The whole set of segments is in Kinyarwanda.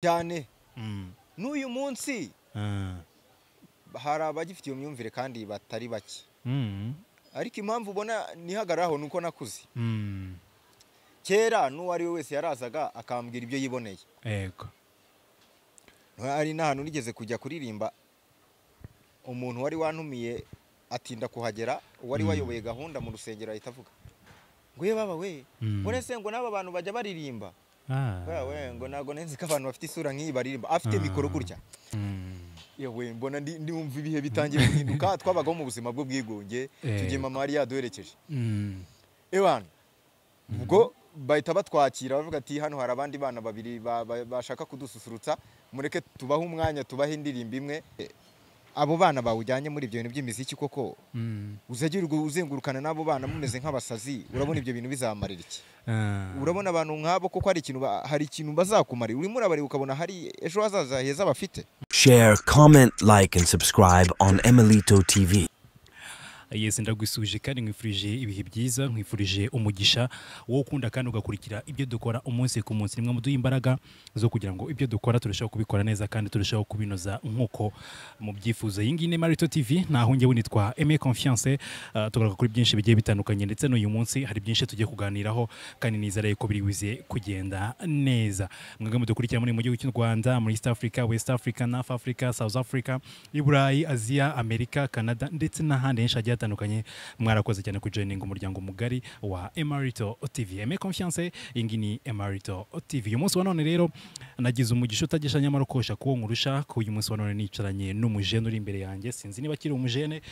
cyane Mm. n'uyu munsi Ah. hari abagifite iyo myumvire kandi batari bake Mm. ariko impamvu ubona nihagararaho ni uko nakuze Mm. kera n'uwo ari we wese yarazaga akambwira ibyo yiboneye Yego. hari n'ahantu nigeze kujya kuririmba umuntu wari wantumiye atinda kuhagera uwari wayoboye gahunda mu rusengero ahita avuga ngo ye baba we Mm. ngo ese ngo n'aba bantu bajya baririmba Ah. Bwa we ngo ntabwo nzi ko abantu bafite isura nk'iyi baririmba afite Ah. mikoro gutya Mm. yewe mbona ndi- ndumva ibihe bitangiye guhinduka twabagaho mu buzima bw'ubwigunge Eh. tugiye mama yari yaduherekeje Mm. ewana ubwo bahita batwakira bavuga ati hano hari abandi bana babiri ba- ba- bashaka kudususurutsa mureke tubahe umwanya tubahe indirimbo imwe Eh, abo bana bawujyanye muri ibyo bintu by'imiziki koko Mm. uzajya uri- uzengurukana n'abo bana mumeze nk'abasazi urabona ibyo bintu bizamarira iki Ah. urabona abantu nk'abo koko hari ikintu ba- hari ikintu bazakumarira urimo urabareba ukabona hari ejo hazaza heza bafite Share, comment, like, and subscribe on Emilito TV. yesi ndagusuje kandi nkwifurije ibihe byiza nkwifurije umugisha wo ukunda kandi ugakurikira ibyo dukora umunsi ku munsi nimwe muduha imbaraga zo kugira ngo ibyo dukora turusheho kubikora neza kandi turusheho kubinoza nk'uko mubyifuza iyi ngiyi ni marito tv naho njyewe nitwa eme confiance uh, tugaruka kuri byinshi bigiye bitandukanye ndetse n'uyu munsi hari byinshi tugiye kuganiraho kandi nizere ko biri buze kugenda neza mwebwe mudukurikira muri mu gihugu cy'u rwanda muri east africa west africa north africa south africa i burayi aziya amerika canada ndetse n'ahandi henshi hagiye hatandukanye mwarakoze cyane kujoininga umuryango mugari wa emarito tv eme confiance iyi ngiyi ni emarito tv uyu munsi wa none rero nagize umugisha utagisha nyamara ukosha kuwo nkurusha ko uyu munsi wa none nicaranye n'umujene uri imbere yanjye sinzi niba akiri umujene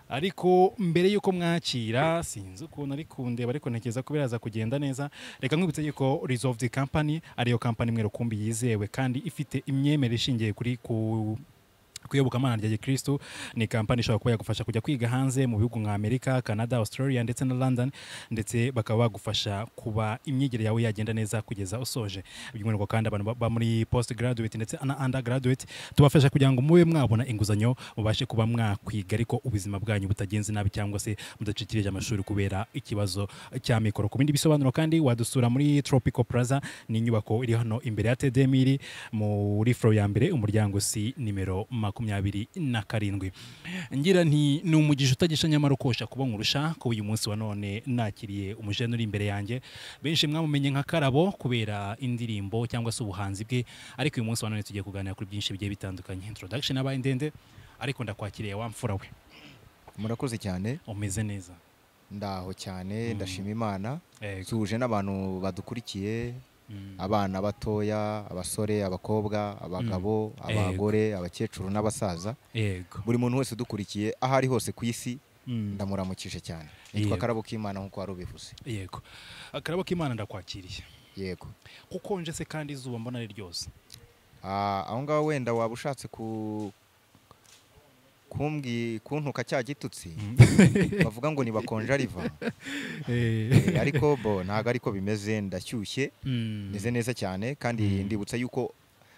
ariko mbere y'uko mwakira sinzi ukuntu ari kundeba ariko ntekereza ko biraza kugenda neza reka nkubitse yuko resolved company ariyo company imwe rukumbi yizewe kandi ifite imyemerere ishingiye kuri ku kuyobokamana rya gikristo ni kampani ishobora kuba yagufasha kujya kwiga hanze mu bihugu nka amerika canada australia ndetse na london ndetse bakaba bagufasha kuba imyigire yawe yagenda neza kugeza usoje by'umwihariko kandi abantu ba- ba muri post graduate ndetse na undergraduate tubafasha kugira ngo mube mwabona inguzanyo mubashe kuba mwakwiga ariko ubuzima bwanyu butagenze nabi cyangwa se mudacikirije amashuri kubera ikibazo cya mikoro ku bindi bisobanuro kandi wadusura muri tropical plaza ni inyubako iri hano imbere ya tdm iri muri foro ya mbere umuryango si nimero makumyabiri na karindwi ngira nti ni umugisha utagisha nyamara ukosha kuba nkurusha kuba uyu munsi wa none nakiriye umujene uri imbere yanjye benshi mwamumenye nka karabo kubera indirimbo cyangwa se ubuhanzi bwe ariko uyu munsi wa none tugiye kuganira kuri byinshi bigiye bitandukanye introduction yabaye ndende ariko ndakwakiriye wa mfura we murakoze cyane umeze neza ndaho cyane ndashima imana Yego. duhuje n'abantu badukurikiye Mm. abana batoya abasore abakobwa abagabo abagore abakecuru n'abasaza yego buri muntu wese udukurikiye aho ari hose ku isi Mm. ndamuramukije cyane nitwa Yego. karabo k'imana nk'uko wari ubivuze yego akarabo k'imana ndakwakiriye yego ukonje se kandi izuba mbona ari ryose Ah, aho ngaho wenda waba ushatse ku kumbwi kuntuka cya gitutsi bavuga ngo nibakonje ariva Eh, ariko bo ntabwo ariko bimeze ndashyushye Mm. meze neza cyane kandi ndibutsa yuko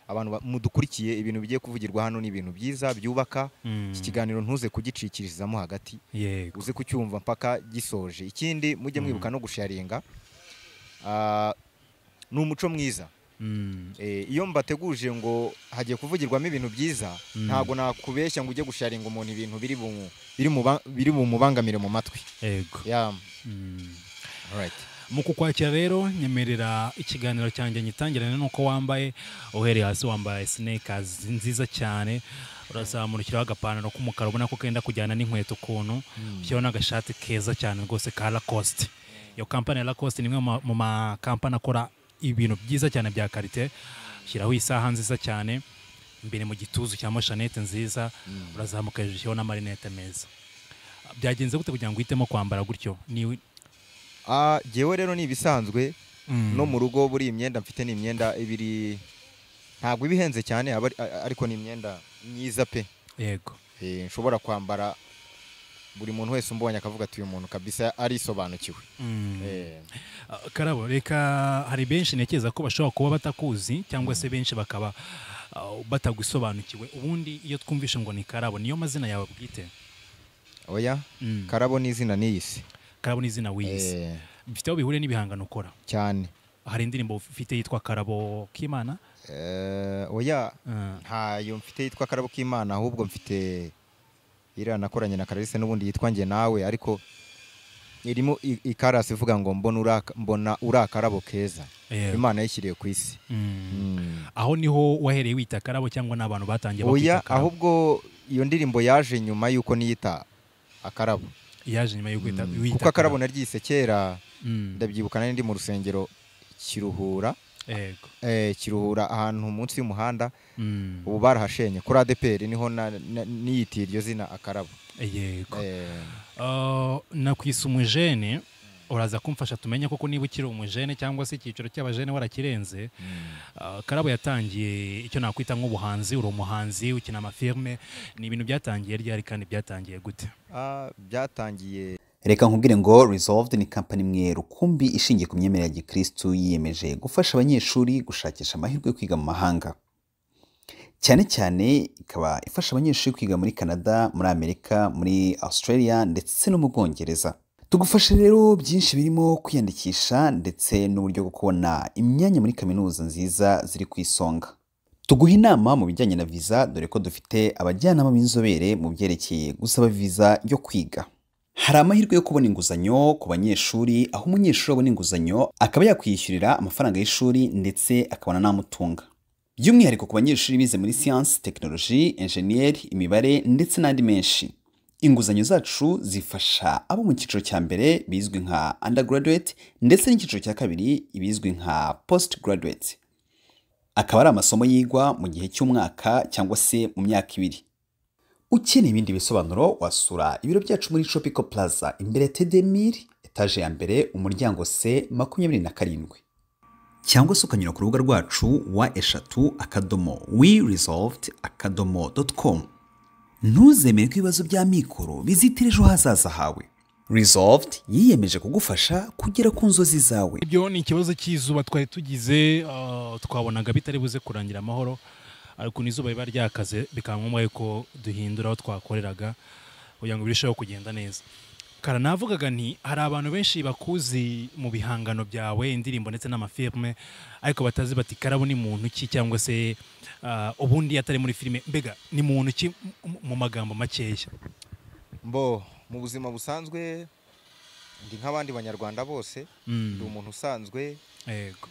abantu ba- mudukurikiye ibintu bigiye kuvugirwa hano ni ibintu byiza byubaka Mm. iki kiganiro ntuze kugicikirizamo hagati yego uze kucyumva mpaka gisoje ikindi mujye mwibuka no gusharinga Ah, ni umuco mwiza Mm. Eh, iyo mbateguje ngo hagiye kuvugirwamo ibintu byiza ntabwo nakubeshya ngo ujye gusharinga umuntu ibintu biri bumu- biri muba- biri bumubangamire mu matwi yego Yeah, Mm. alright. mu kukwakira rero nyemerera ikiganiro cyanjye nyitangirane nuko wambaye uhereye hasi wambaye sinekazi nziza cyane urazamurikiraho agapantaro k'umukara ubona ko kenda kujyana n'inkweto ukuntu ushyiraho n'agashati keza cyane rwose ka lacoste iyo kampani ya lacoste ni imwe mu ma- mu makampani akora ibintu byiza cyane bya karite ushyiraho isaha nziza cyane imbere mu gituzu cyangwa shanete nziza urazamuka hejuru ushyiraho n'amarinete meza byagenze gute kugira ngo uhitemo kwambara gutyo ni Ah, jyewe rero ni ibisanzwe Mm. no mu rugo buri imyenda mfite ni imyenda ibiri ntabwo iba ihenze cyane aba ari- a- ariko ni imyenda myiza pe yego Eh, nshobora kwambara buri muntu wese umbonye akavuga ati uyu muntu kabisa arisobanukiwe Eh, Ah, karabo reka hari benshi ntekereza ko bashobora kuba batakuzi cyangwa se benshi bakaba ah, batagusobanukiwe ubundi iyo twumvishe ngo ni karabo niyo mazina yawe bwite oya Mm. karabo ni izina n'iyisi karabo ni izina wiyise bifite aho bihuriye n'ibihangano ukora cyane hari indirimbo ufite yitwa karabo k'imana Eh, oya Ah, ntayo mfite yitwa akarabo k'imana ahubwo mfite iriya nakoranye na karalise n'ubundi yitwa njye nawe ariko irimo i- ikarasi ivuga ngo mbona uraka- mbona uri akarabo keza Yeah. imana yishyiriye ku isi mm. Mm. aho niho wahereye wita akarabo cyangwa n'abantu batangiye oya bakwita akarabo ahubwo iyo ndirimbo yaje nyuma y'uko niyita akarabo yaje nyuma yo kwita Mm. wita kuko akarabo naryise kera Mm. ndabyibuka nari ndi mu rusengero kiruhura yego eh, kiruhura ahantu munsi y'umuhanda Mm. ubu barahashenye kuri adeperi niho na- na- niyitiye iryo zina akarabo yego Eh, Ah, nakwisa umujene uraza kumfasha tumenye koko niba ukiri umujene cyangwa se icyiciro cy'abajene warakirenze Ah, karabo yatangiye icyo nakwita nk'ubuhanzi uri umuhanzi ukina amafilme ni ibintu byatangiye ryari kandi byatangiye gute ah, byatangiye reka nkubwire ngo resolved ni kampani imwe rukumbi ishingiye ku myemerere ya gikristu yiyemeje gufasha abanyeshuri gushakisha amahirwe yo kwiga mu mahanga cyane cyane ikaba ifasha abanyeshuri kwiga muri canada muri amerika muri australia ndetse no mu bwongereza tugufasha rero byinshi birimo kwiyandikisha ndetse n'uburyo bwo kubona imyanya muri kaminuza nziza ziri ku isonga tuguha inama mu bijyanye na viza dore ko dufite abajyanama b'inzobere mu byerekeye gusaba viza yo kwiga hari amahirwe yo kubona inguzanyo ku banyeshuri aho umunyeshuri abona inguzanyo akaba yakwishyurira amafaranga y'ishuri ndetse akabona n'amutunga by'umwihariko ku banyeshuri bize muri siyansi tekinoloji enjeniyeri imibare ndetse n'andi menshi inguzanyo zacu zifasha abo mu cyiciro cya mbere bizwi nka undergraduate ndetse n'icyiciro cya kabiri ibizwi nka postgraduate akaba ari amasomo yigwa mu gihe cy'umwaka cyangwa se mu myaka ibiri ukeneye ibindi bisobanuro wasura ibiro byacu muri Tropico Plaza imbere ya Tedemir etaje ya mbere umuryango C makumyabiri na karindwi cyangwa se ukanyura ku rubuga rwacu wa eshatu akadomo we resolved akadomo dot com ntuzemere ko ibibazo bya mikoro bizitira ejo hazaza hawe resolved yiyemeje kugufasha kugera ku nzozi zawe ibyo ni ikibazo cy'izuba twari tugize ah, twabonaga bitari buze kurangira amahoro ariko n'izuba riba ryakaze bikaba ngombwa yuko duhindura aho twakoreraga kugira ngo birusheho kugenda neza kara navugaga nti hari abantu benshi bakuzi mu bihangano byawe indirimbo ndetse n'amafilme ariko batazi bati karabo ni muntu ki cyangwa se ah, ubundi atari muri filime mbega ni muntu ki mu- mu magambo makeya mbo mu buzima busanzwe ndi nk'abandi banyarwanda bose Mm, ndi umuntu usanzwe yego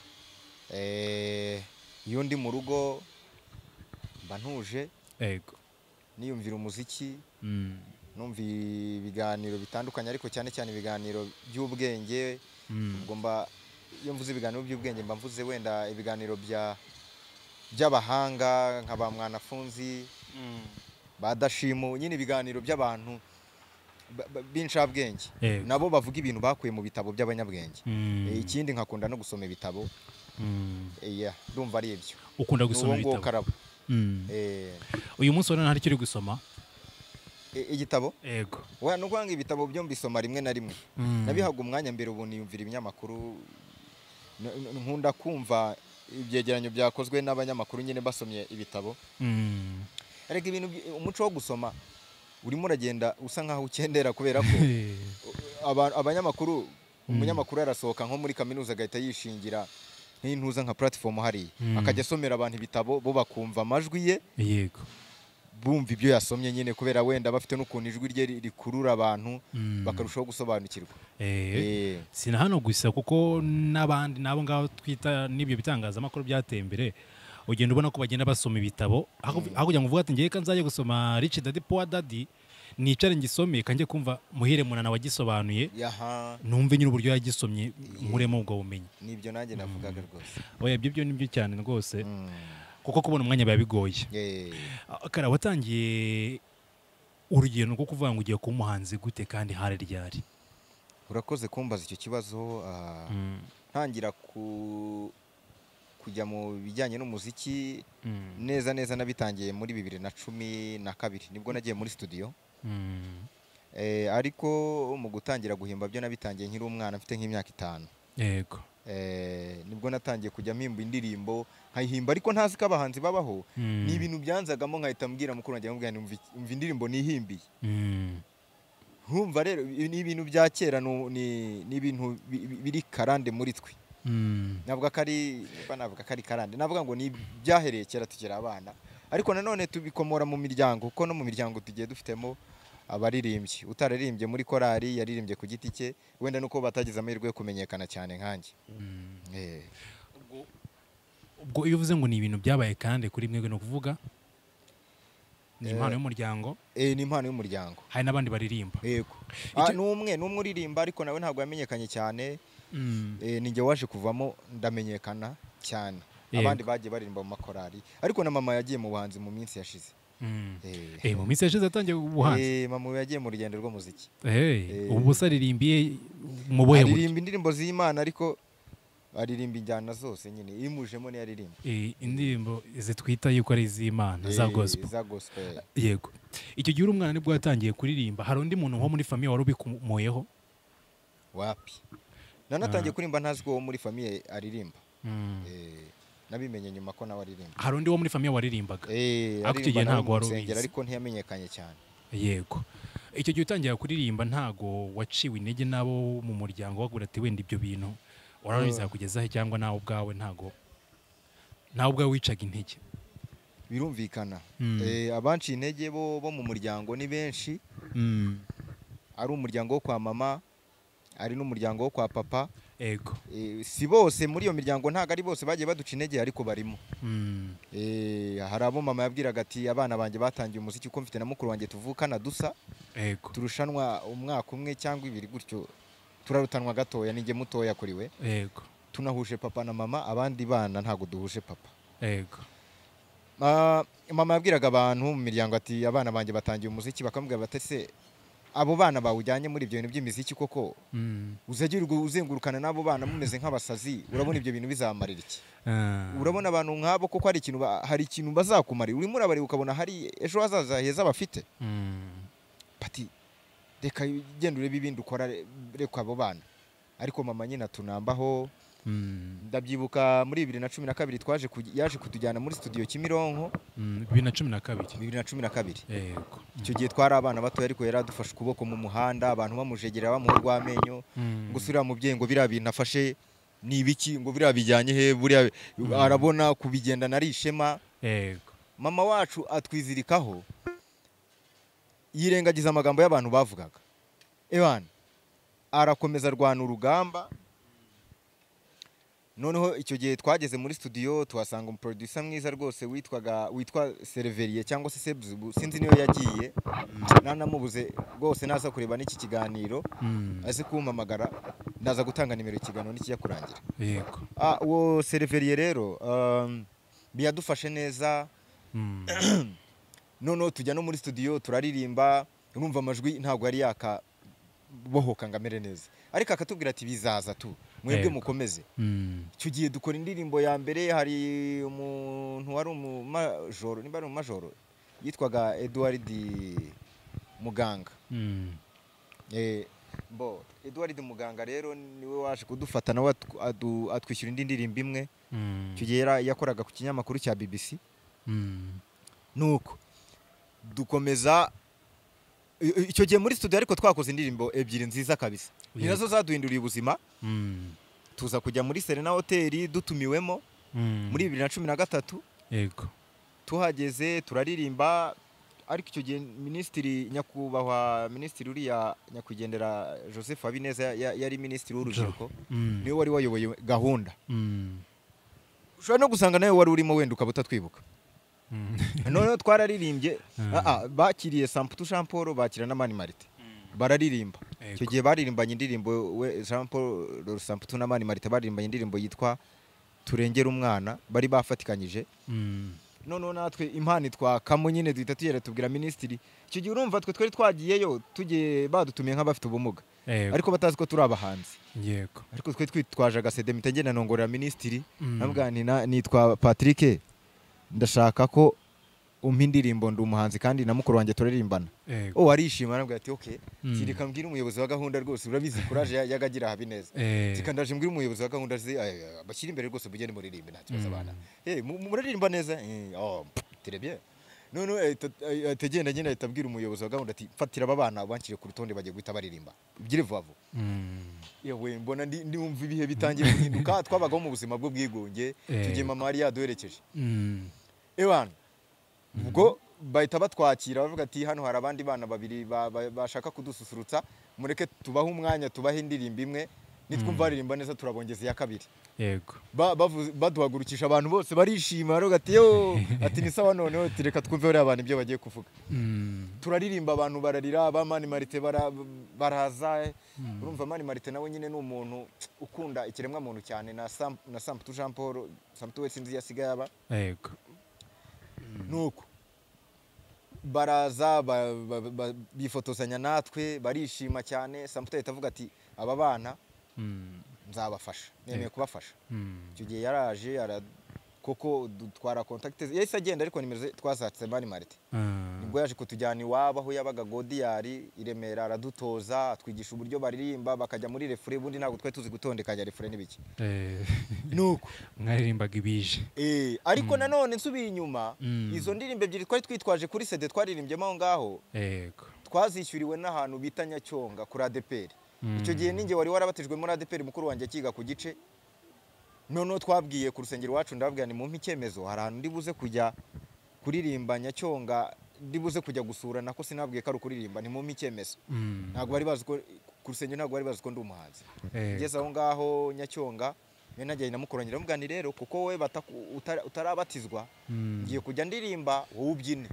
eh, iyo ndi mu rugo mba ntuje yego niyumvira umuziki Mm, numva ibiganiro bitandukanye ariko cyane cyane ibiganiro by'ubwenge mm, ubwo mba iyo mvuze ibiganiro by'ubwenge mba mvuze wenda ibiganiro bya by'abahanga nka ba mwanafunzi ba dashimu nyine ibiganiro by'abantu ba- ba- b'incabwenge Yego. nabo bavuga ibintu bakuye mu bitabo by'abanyabwenge mm, Eh, ikindi nkakunda no gusoma ibitabo mm. Eh, yeah, ndumva ari ibyo ukunda Ni uwo gusoma nguwo ibitabo karabo Mm. Eh, uyu munsi wa none hari icyo uri gusoma eh, igitabo yego Oya, ni ukuvuga ngo ibitabo byo mbisoma rimwe na rimwe Mm. nabihaga umwanya mbere ubu niyumvira ibinyamakuru N- n- nkunda kumva ibyegeranyo byakozwe n'abanyamakuru nyine basomye ibitabo Mm. ariko ibintu by- umuco wo gusoma urimo uragenda usa nkaho ukendera kubera ko Eh, aba- abanyamakuru umunyamakuru arasohoka nko muri kaminuza agahita yishingira nk'intuza nka platform hariya Mm. akajya asomera abantu ibitabo bo bakumva amajwi ye yego bumva ibyo yasomye nyine kubera wenda bafite n'ukuntu ijwi rye ri- rikurura abantu Mm. bakarushaho gusobanukirwa Eh, Eh, si na hano gusa kuko n'abandi n'abo ngabo twita n'ibyo bitangazamakuru byateye imbere ugenda ubona ko bagenda basoma ibitabo aho aho kugira ngo uvuge ati ngewe nzajya gusoma rich dadi powa dadi nicare ngisome kanjye kumva muhire munana wagisobanuye yaha numve nyine uburyo yagisomye nkuremo ubwo bumenyi nibyo nanjye navugaga rwose oya ibyo byo ni byo cyane rwose Mm. kuko kubona umwanya biba bigoye Eh, kara watangiye urugendo rwo kuvuga ngo ugiye kuba umuhanzi gute kandi hari ryari urakoze kumbaza icyo kibazo ah, ntangira ku kujya mu bijyanye n'umuziki neza neza nabitangiye muri bibiri na cumi na kabiri nibwo nagiye muri studio Eh, ariko mu gutangira guhimba byo nabitangiye nkiri umwana mfite nk'imyaka itanu yego Eh, nibwo natangiye kujya mpimba indirimbo nkayihimba ariko ntazi ko abahanzi babaho ni ibintu byanzagamo nkahita mbwira mukuru wanjye nkamubwira nti "Umva iki- umva indirimbo nihimbiye Mm. nkumva rero ibi ni ibintu bya kera ni ni- ni ibintu bi- bi- biri karande muri twe navuga ko ari mba navuga ko ari karande navuga ngo ni ibyahereye kera tukiri abana ariko nanone tubikomora mu miryango kuko no mu miryango tugiye dufitemo abaririmbyi utararirimbye muri korari yaririmbye ku giti cye wenda nuko batagize amahirwe yo kumenyekana cyane nkanjye Eh. ubwo iyo uvuze ngo ni ibintu byabaye kandi kuri mwebwe ni ukuvuga ni impano y'umuryango Eh, ni impano y'umuryango hari n'abandi baririmba yego Icyo- Ah, ni umwe ni umwe uririmba ariko nawe ntabwo yamenyekanye cyane Eh, ni njye waje kuvamo ndamenyekana cyane Yego. abandi bagiye baririmba mu makorari ariko na mama yagiye mu buhanzi mu minsi yashize Mm. Eh. Eh, mu minsi yashize atangiye ubuhanzi Eh, mama we yagiye mu rugendo rw'umuziki Eh. Eh, ubu se aririmbiye mu buhe buryo aririmba indirimbo z'imana ariko aririmba injyana zose nyine imujemo niyo aririmba Eh, indirimbo zitwita yuko ari iz'imana za Eh, gospel za gospel yego icyo gihe uri umwana nibwo yatangiye kuririmba hari undi muntu wo muri famiye wari ubikomoyeho wapi nanatangiye kuririmba ntazwi uwo muri famiye aririmba Eh, nabimenye nyuma ko nawe aririmba hari undi wo muri famiye waririmbaga Eh, Ariko icyo aririmba gihe nawe ntabwo mu wari rusengero, ubizi. ariko ntiyamenyekanye cyane yego icyo gihe utangira kuririmba ntago waciwe intege n'abo mu muryango wagura ati wenda ibyo bintu wari bizakugezaho cyangwa nawe ubwawe ntago nawe ubwawe wicaga intege birumvikana Mm. Eh, abanciye intege bo bo mu muryango ni benshi ari umuryango wo kwa mama ari n'umuryango wo kwa papa yego Eh, si bose muri iyo miryango ntabwo ari bose bagiye baduca intege ariko barimo Mm. Eh, hari abo mama yabwiraga ati abana banjye batangiye umuziki kuko mfite na mukuru wanjye tuvukana dusa yego turushanwa umwaka umwe cyangwa ibiri gutyo turarutanwa gatoya ninjye mutoya kuri we yego tunahuje papa na mama abandi bana ntabwo duhuje papa yego Ah, mama yabwiraga abantu mu miryango ati abana banjye batangiye umuziki bakamubwira bati se abo bana bawujyanye muri ibyo bintu by'imiziki koko Mm. uzajya uri gu- uzengurukana n'abo bana mumeze nk'abasazi urabona ibyo bintu bizamarira iki Ah. urabona abantu nk'abo koko hari ikintu ba- hari ikintu bazakumarira urimo urabareba ukabona hari ejo hazaza heza bafite Mm. bati reka genda urebe ibindi ukora re- reka abo bana ariko mama nyine atunambaho Mm. ndabyibuka muri bibiri na cumi na kabiri twaje kuj- yaje kutujyana muri studio Kimironko Mm. bibiri na cumi na kabiri bibiri na cumi na kabiri yego icyo gihe twari abana bato ariko yari adufashe ukuboko mu muhanda abantu bamujegera bamuha urw'amenyo Mm. ngo usubira mubyeyi ngo biriya bintu afashe ni ibiki ngo biriya bijyanye he buriya arabona kubigendana ari ishema yego mama wacu atwizirikaho yirengagiza amagambo y'abantu bavugaga ewan arakomeza arwana urugamba noneho icyo gihe twageze muri studio tuhasanga umuproducer mwiza rwose witwaga witwa sereveriye cyangwa se sebuzubu sinzi niyo yagiye nanamubuze rwose naza kureba n'iki kiganiro Mm. aze kumpamagara ndaza gutanga nimero ikiganiro n'ikijya kurangira yego Ah, uwo sereveriye rero um, biyadufashe neza Mm. noneho tujya no muri studio turaririmba urumva amajwi ntabwo yari yakabohoka ngo amere neza ariko akatubwira ati bizaza tu mwebwe Yego. mukomeze Mm. icyo gihe dukora indirimbo ya mbere hari umuntu wari umumajoro niba ari umumajoro yitwaga Edward Muganga Mm. Eh, bo Edward Muganga rero niwe waje kudufata nawe atw- adu- atwishyura indi ndirimbo imwe Mm. icyo gihe yara- yakoraga ku kinyamakuru cya BBC Mm. nuko dukomeza I- i- icyo gihe muri studio ariko twakoze indirimbo ebyiri nziza kabisa ni Yego. nazo zaduhinduriye ubuzima Mm. tuza kujya muri serena hoteli dutumiwemo Mm. muri bibiri na cumi na gatatu yego tuhageze turaririmba ariko icyo gihe minisitiri nyakubahwa minisitiri uriya nyakwigendera joseph habineza ya- ya- yari minisitiri w'urubyiruko Mm. niwe wari wayoboye gahunda Mm. ushobora no gusanga nawe wari urimo wenda ukaba utatwibuka Mm. noneho twararirimbye Mm. ah, ah, bakiriye samputu jean paul bakira na mani marite bararirimba Yego. icyo gihe baririmbanye indirimbo we jean paul samputu na mani marite baririmbanye indirimbo yitwa turengera umwana bari bafatikanyije Mm. noneho natwe impano twakamo nyine duhita tugera tubwira minisitiri icyo gihe urumva twe twari twagiyeyo tugiye badutumiye nk'abafite ubumuga yego ariko batazi ko turi abahanzi yego ariko twe twitwaje agasede mpita ngenda nongorera minisitiri Mm. nabwa nti na- nitwa patrick ndashaka ko umpa indirimbo ndi umuhanzi kandi na mukuru wanjye turaririmbana yego oh arishima arambwira ati ok Mm. kirika mbwira umuyobozi wa gahunda rwose urabizi kuraje ya- yagagira habineza Eh. Tika ndaje mbwira umuyobozi wa gahunda zi ay- ay- bashyira imbere rwose mugende muririmbe nta kibazo abana Eh, mu- muraririmba neza Eh, oh, pff, très bien none ahita agenda nyine ahita abwira umuyobozi wa gahunda ati mfatira aba bana banshyire ku rutonde bagiye guhita baririmba byire vuba vuba yewe mbona ndi- ndumva ibihe bitangiye guhinduka twabagaho mu buzima bw'ubwigunge Eh. tugiye mama yari yaduherekeje ewana ubwo bahita batwakira bavuga ati hano hari abandi bana babiri ba- ba- bashaka kudususurutsa mureke tubahe umwanya tubahe indirimbo imwe nitwumva baririmba neza turabongeza iya kabiri yego Ba- bavuze- baduhagurukisha abantu bose barishima baravuga ati yo ati ni sawa noneho ati reka twumve bariya bantu ibyo bagiye kuvuga turaririmba abantu bararira ba mani marite bara- baraza urumva mani marite nawe nyine ni umuntu ukunda ikiremwa muntu cyane na Sam- na samputu jean paul samputu we sinzi iyo asigaye aba yego nuko baraza ba- ba- ba- bifotozanya natwe barishima cyane samputu ahita avuga ati aba bana Mm, nzabafasha nemeye Yego. kubafasha mm, icyo gihe yaraje ara koko dutwara kontakiti ze yahise agenda ariko nimero ze twazatse mani marite ah, nibwo yaje kutujyana iwabo aho yabaga godiyari i remera aradutoza atwigisha uburyo baririmba bakajya muri refure ubundi ntabwo twari tuzi gutondekanya refure n'ibiki eh, nuko mwaririmbaga ibije Eh, ariko nanone nsubiye inyuma Mm. izo ndirimbo ebyiri twari twitwaje kuri sede twaririmbyemo aho ngaho yego twazishyuriwe n'ahantu bita nyacyonga kuri adeperi icyo gihe ninjye wari warabatijwe muri adeperi mukuru wanjye akiga ku gice noneho twabwiye ku rusengero iwacu ndababwira ni mumpe icyemezo hari ahantu ndi buze kujya kuririmba nyacyonga ndi buze kujya gusura nako sinabwiye ko ari ukuririmba ni mumpe icyemezo Mm, ntabwo bari bazi ko ku rusengero ntabwo bari bazi ko ndi umuhanzi eh, ngeze aho ngaho nyacyonga niyo najyanye na mukoranyira mvuga ni rero kuko wowe bataku- utara- utarabatizwa mm, ngiye kujya ndirimba wowe ubyine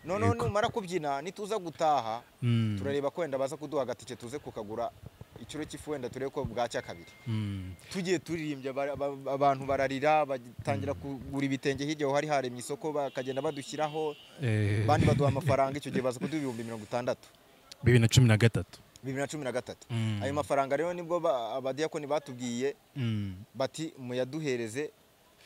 noneho Yego. numara kubyina nituza gutaha mm, turareba ko wenda baza kuduha agatike tuze kukagura ikiro cy'ifu wenda turebe ko bwacya kabiri mm, tugiye turirimbye bara- ba- ba- abantu bararira batangira kugura ibitenge hirya aho hari haremye isoko bakagenda badushyiraho eh, abandi baduha amafaranga icyo gihe baza kuduha ibihumbi mirongo itandatu bibiri na cumi na gatatu bibiri na cumi na gatatu Mm. ayo mafaranga rero nibwo ba- abadiyakoni batubwiye Mm, bati muyaduhereze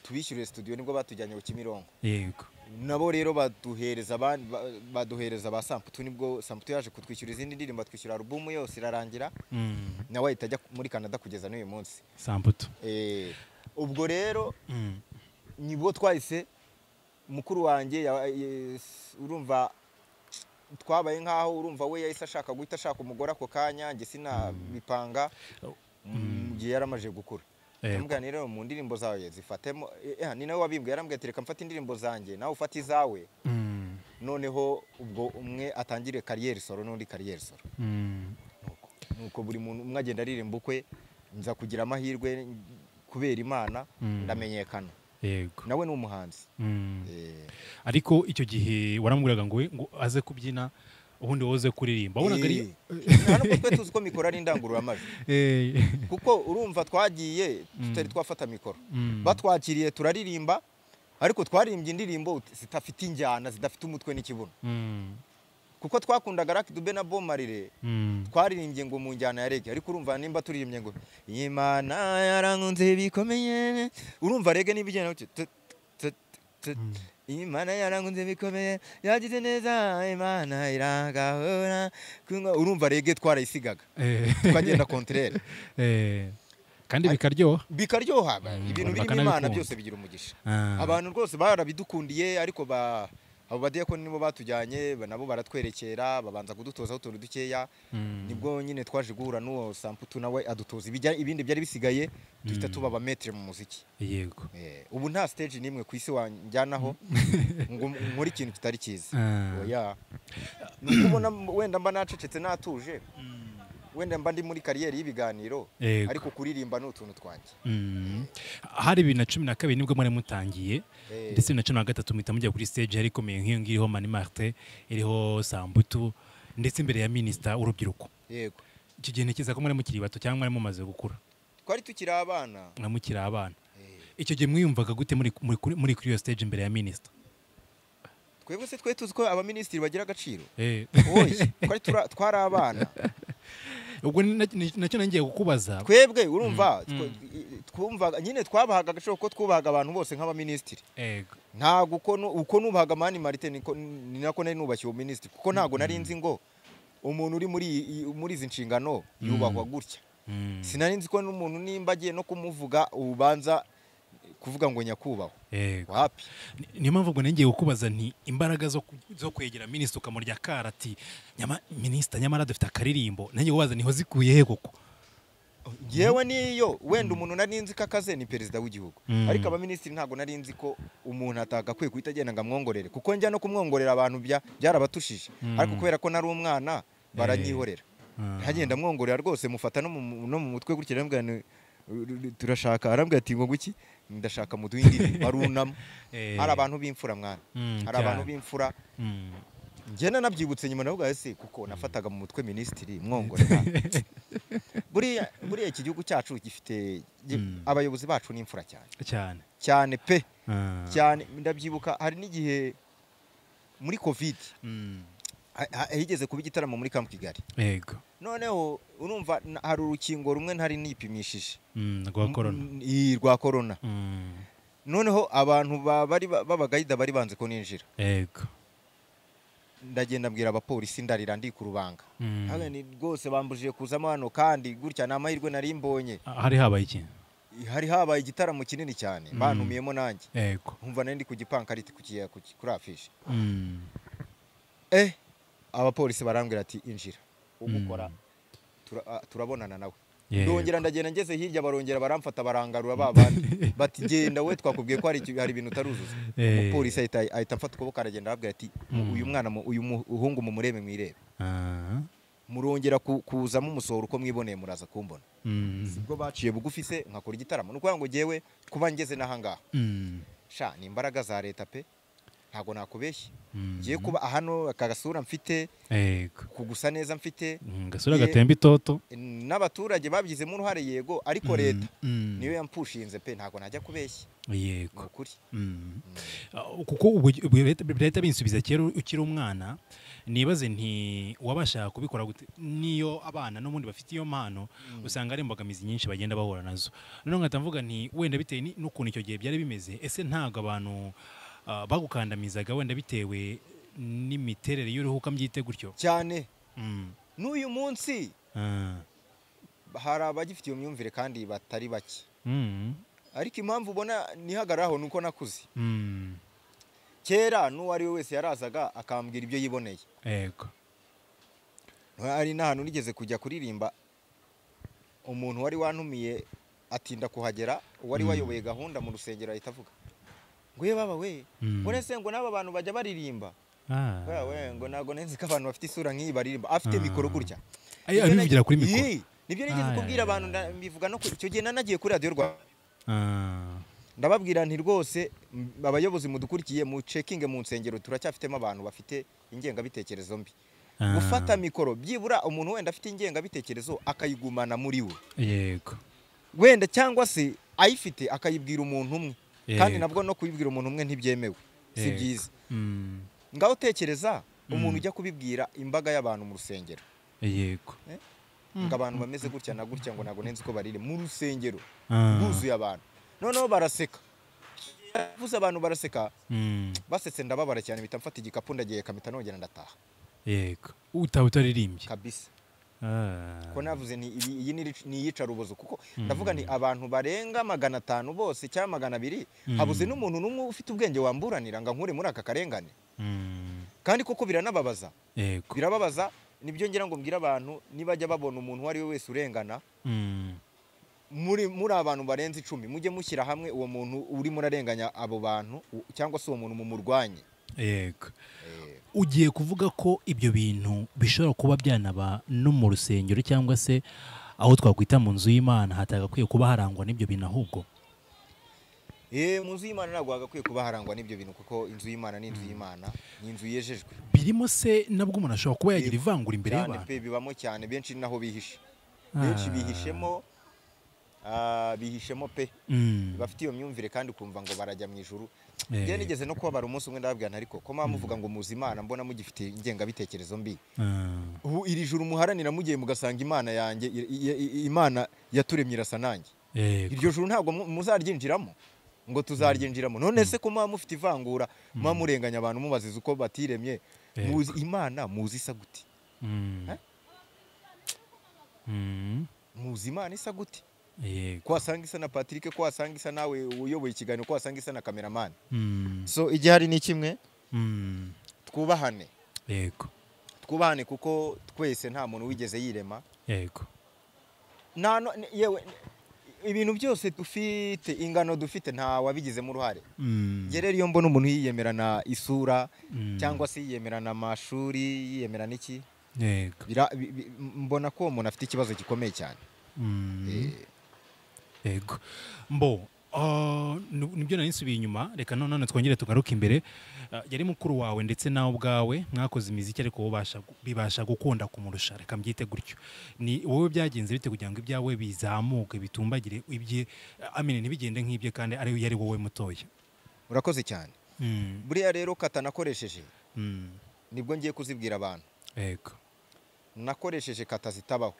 tubishyurire studio nibwo batujyanye ku Kimironko yego nabo rero baduhereza abandi ba- baduhereza ba samputu nibwo samputu yaje kutwishyura izindi ndirimbo atwishyura alubumu yose irarangira Mm, nawe ahita ajya muri canada kugeza n'uyu munsi sambuto Eh, ubwo rero Mm, nibwo twahise mukuru wanjye ya- eh, s- urumva twabaye nk'aho urumva we yahise ashaka guhita ashaka umugore ako kanya njye sinabipanga mu gihe yari amaze gukura Yego. ndamubwira nti rero mu ndirimbo zawe zifatemo eh, eh, ni nawe wabimbwiye yarambwiye ati reka mfate indirimbo zanjye nawe ufate izawe mm, noneho ubwo umwe atangire kariyeri soro n'undi kariyeri soro mm, Nuko- nuko buri muntu umwe agenda aririmba ukwe nza kugira amahirwe n- kubera imana Mm. ndamenyekana yego nawe ni umuhanzi Mm. Eh, ariko icyo gihe waramubwiraga ngo we ngo aze kubyina ubundi woze kuririmba wabonaga ari eh, hano ko twe tuzi ko mikoro ari indangururamajwi Eh, kuko urumva twagiye tutari twafata mikoro batwakiriye turaririmba ariko twaririmbye indirimbo zidafite injyana zidafite umutwe n'ikibuno mm, kuko twakundaga Lucky Dube na Bo Marley mm. twaririmbye ngo mu njyana ya rege ariko urumva nimba turirimbye ngo imana yarankunze bikomeye urumva rege niba igenda gutyo tut, tut, tut. imana yarankunze bikomeye yagize neza imana irangahora kunywa urumva rege twarayisigaga Eh, tukagenda kontrere eh, kandi bikaryoha bikaryoha ibintu birimo imana bakanabikunda. byose bigira umugisha Ah. abantu rwose barabidukundiye ariko ba abo badiyakoni nibo batujyanye ba- nabo baratwerekera babanza kudutozaho utuntu dukeya nibwo nyine twaje guhura n'uwo samputu nawe adutoza ibijya- ibindi byari bisigaye duhita tuba abametere mu muziki yego Eh, ubu nta stage n'imwe ku isi wanjyanaho ngo nkore ikintu kitari cyiza Ah. oya ni ukubona wenda mba nacecetse natuje wenda mba ndi muri kariyeri y'ibiganiro Yego. ariko kuririmba ni utuntu twanjye Mm. hari bibiri na cumi na kabiri nibwo mwari mutangiye Eh. ndetse bibiri na cumi na gatatu muhita mujya kuri stage yari ikomeye nk'iyo ngiyo iriho mani marite iriho sambutu ndetse imbere ya minisita w'urubyiruko yego icyo gihe ntekereza ko mwari mukiri bato cyangwa mwari mumaze gukura twari tukiri abana na mukiri abana icyo gihe mwiyumvaga gute muri, muri, kuri- muri kuri iyo stage imbere ya minisita twebwe se twe tuzi ko abaminisitiri bagira agaciro Eh. Oya, twari tura- twari abana ubwo ni na- ni- nacyo nangiye kukubaza twebwe urumva twumva nyine twabahaga agaciro ko twubahaga abantu bose nk'abaminisitiri Ego. ntabwo uko nu- uko nubahaga mani marite niko- ni nako nari nubashye uwo minisitiri kuko ntabwo nari nzi ngo umuntu uri muri iyi- muri izi nshingano yubahwa gutya Mm. sinari nzi ko n'umuntu nimba agiye no kumuvuga ubanza kuvuga ngo nyakubahwa Yego. wapi Ni- niyo mpamvu ubwo nongeye kukubaza nti imbaraga zo ku- zo kwegera minisita ukamurya karati nyama minisita nyamara dufite akaririmbo nanjye kubaza niho zikuye he koko yewe niyo wenda umuntu nari nzi ko akaze ni perezida w'igihugu Mm. ariko abaminisitiri ntabwo nari nzi ko umuntu atagakwiye guhita agenda ngo amwongorere kuko njya no kumwongorera abantu bya- byarabatushije ariko kubera ko nari umwana baranyihorera Ah. ntagenda amwongorera rwose mufata no mu no mu mutwe gutya arambwira ni- turashaka arambwira ati ngo guki ndashaka muduhe indirimbo barunama Eh. hari abantu b'imfura mwana Mm, hari abantu cyane. b'imfura Mm. njyana nabyibutse nyuma navuga ese kuko nafataga mu mutwe minisitiri mwongorera buriya buriya iki gihugu cyacu gifite gi- Mm. abayobozi bacu ni imfura cyane cyane cyane pe Ah. cyane ndabyibuka hari n'igihe muri covid Mm. ha- ha- higeze kuba igitaramo muri kamp kigali yego noneho urumva na- hari urukingo rumwe ntari nipimishije Mm, rwa korona M- i- rwa korona Mm. noneho abantu ba- bari ba- b'abagayida bari banze ko ninjira yego ndagenda mbwira abapolisi ndarira ndi ku rubanga Mm. Hano ni rwose bambujije kuzamo hano kandi gutya ni amahirwe nari mbonye Ah, hari habaye ikintu hari habaye igitaramo kinini cyane Mm. bantumiyemo nanjye yego nkumva nari ndi ku gipankarite ku ki- ku ki- kuri afishe Mm. eh abapolisi barambwira ati injira ugukora Mm. tura- ah, turabonana nawe Yego. ndongera ndagenda ngeze hirya barongera baramfata barangarura ba bandi bati genda we twakubwiye ko hari iki- hari ibintu utaruzuza Eh. umupolisi ahita ahita amfata ukuboko aragenda arabwira ati Mm. uyu mwana mu- uyu muhungu mumurebe mwirebe Ah. murongera ku- kuzamo umusoro uko mwiboneye muraza kumbona Mm. ubwo baciye bugufi se nkakora igitaramo ni ukuvuga ngo ngewe kuba ngeze n'ahangaha Mm. sha ni imbaraga za leta pe ntabwo nakubeshya Mm. ngiye kuba hano aka gasura mfite yego kugusa neza mfite Mm, gasura Ye- gatemba itoto n'abaturage babigizemo uruhare yego ariko Mm, leta mm. niyo yampushinze pe ntabwo najya kubeshya ni yego ukuri Mm. Ah, kuko ubu ubu leta leta binsubiza kera ukiri umwana nibaze nti wabasha kubikora gute niyo abana n'ubundi bafite iyo mpano usanga ari imbogamizi nyinshi bagenda bahura nazo noneho nkahita mvuga nti wenda bitewe ni- n'ukuntu icyo gihe byari bimeze ese ntabwo abantu ah, bagukandamizaga wenda bitewe n'imiterere y'uruhu ukambyite gutyo cyane Mm. n'uyu munsi Ah. hari abagifite iyo myumvire kandi batari bake Mm. ariko impamvu ubona nihagararaho ni uko nakuze Mm. kera n'uwo ari we wese yarazaga akambwira ibyo yiboneye yego hari n'ahantu nigeze kujya kuririmba umuntu wari wantumiye atinda kuhagera uwari wayoboye gahunda mu rusengero ahita avuga ngo ye baba we Mm. ngo nese ngo n'aba bantu bajya baririmba Ah. Baba we ngo ntabwo nenzi ko abantu bafite isura nk'iyi baririmba afite Ah. mikoro gutya Ay- Nibyo abivugira nag- kuri mikoro Yee, nibyo nigeze Ah, ya, kubwira ya, abantu ya, nda- mbivuga no ku- icyo gihe nanagiye kuri radiyo rwa Ah. ndababwira nti rwose m- abayobozi mudukurikiye mu cekinge mu nsengero turacyafitemo abantu bafite ingengabitekerezo mbi Ah. gufata mikoro byibura umuntu wenda afite ingengabitekerezo akayigumana muri we yego wenda cyangwa se ayifite akayibwira umuntu umwe kandi Yego. nabwo no kuyibwira umuntu umwe ntibyemewe si Yego. byiza Mm. ngaho tekereza umuntu Mm. ujya kubibwira imbaga y'abantu mu rusengero yego ngo abantu bameze gutya na gutya ngo ntabwo nenzi ko barire mu rusengero Ah. rwuzuye abantu noneho baraseka yavuze abantu baraseka Mm. basetse ndababara cyane mpita mfata igikapu ndagiye kamita nongera ndataha yego utaba utaririmbye kabisa Ah. ko navuze ni ibi- iyi ni- ni iyicarubozo kuko ndavuga ni abantu barenga magana atanu bose cyangwa magana abiri habuze n'umuntu n'umwe ufite ubwenge wamburanira ngo ankure muri aka karengane Mm. kandi koko biranababaza yego birababaza nibyo ngira ngo mbwire abantu nibajya babona umuntu uwo ari we wese urengana Mm. muri muri abantu barenze icumi mujye mushyira hamwe uwo muntu urimo urarenganya abo bantu u- cyangwa se uwo muntu mumurwanye yego Eh, ugiye kuvuga ko ibyo bintu bishobora kuba byanaba no mu rusengero cyangwa se aho twakwita mu nzu y'imana hatagakwiye kuba harangwa n'ibyo bintu ahubwo eh, mu nzu y'imana ntabwo hagakwiye kuba harangwa n'ibyo bintu kuko inzu y'imana ni inzu y'imana ni inzu yejejwe birimo se nabwo umuntu ashobora kuba yagira ivangura imbere cyane y'abantu pe bibamo cyane benshi ni naho bihishe Ah. benshi bihishemo ah, bihishemo pe Mm. bafite iyo myumvire kandi ukumva ngo barajya mu ijuru Eh. njye nigeze no kubabara umunsi umwe ndababwira nti ariko ko mwaba muvuga ngo muzi imana mbona mugifite ingengabitekerezo mbi Ah. ubu iri juru muharanira mugiye mugasanga imana yanjye i- i- i- imana yaturemye irasa nanjye yego iryo juru ntabwo mu- muzaryinjiramo ngo tuzaryinjiramo none se ko mwaba mufite ivangura muba murenganya abantu mubaziza uko batiremye Yego. muzi imana muzi isa gute Mm. Eh? Mm. muzi imana isa gute yego ko wasanga isa na patrick ko wasanga isa nawe uyoboye ikiganiro ko wasanga isa na kameramani Mm, so igihari ni kimwe mm, twubahane yego twubahane kuko twese nta muntu wigeze yirema yego nta no- ni- yewe ni- ibintu byose dufite ingano dufite nta wabigizemo uruhare Mm, njye rero iyo mbona umuntu yiyemerana isura mm, cyangwa se yiyemerana amashuri yiyemerana iki yego bira- bi- bi- mbona ko uwo muntu afite ikibazo gikomeye cyane Mm, Eh, yego mbo ah, ni- nibyo nari nsubiye inyuma reka no- none twongere tugaruke imbere Ah, yari mukuru wawe ndetse nawe ubwawe mwakoze imiziki ariko wowe ubasha gu- bibasha gukunda kumurusha reka mbyite gutyo ni wowe byagenze bite kugira ngo ibyawe bizamuke bitumbagire ibye ah, amene ntibigende nk'ibye kandi ari yari wowe mutoya urakoze cyane Mm, buriya rero katanakoresheje mm, nibwo ngiye kuzibwira abantu yego nakoresheje kata zitabaho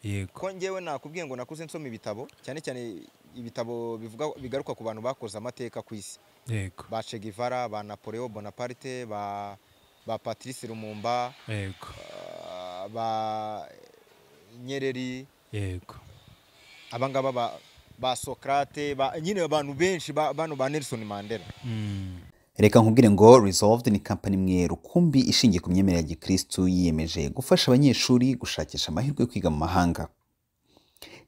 yego ko njyewe nakubwiye ngo nakuze nsoma ibitabo cyane cyane ibitabo bivuga bigaruka ku bantu bakoze amateka ku isi yego ba Che Guevara ba Napoleon Bonaparte ba ba Patrice Lumumba yego ah, ba Nyereri yego abangaba ba ba Socrate ba nyine abantu benshi ba bano ba Nelson Mandela Mm, reka nkubwire ngo Resolved ni kampani imwe rukumbi ishingiye ku myemerere ya gikristu yiyemeje gufasha abanyeshuri gushakisha amahirwe yo kwiga mu mahanga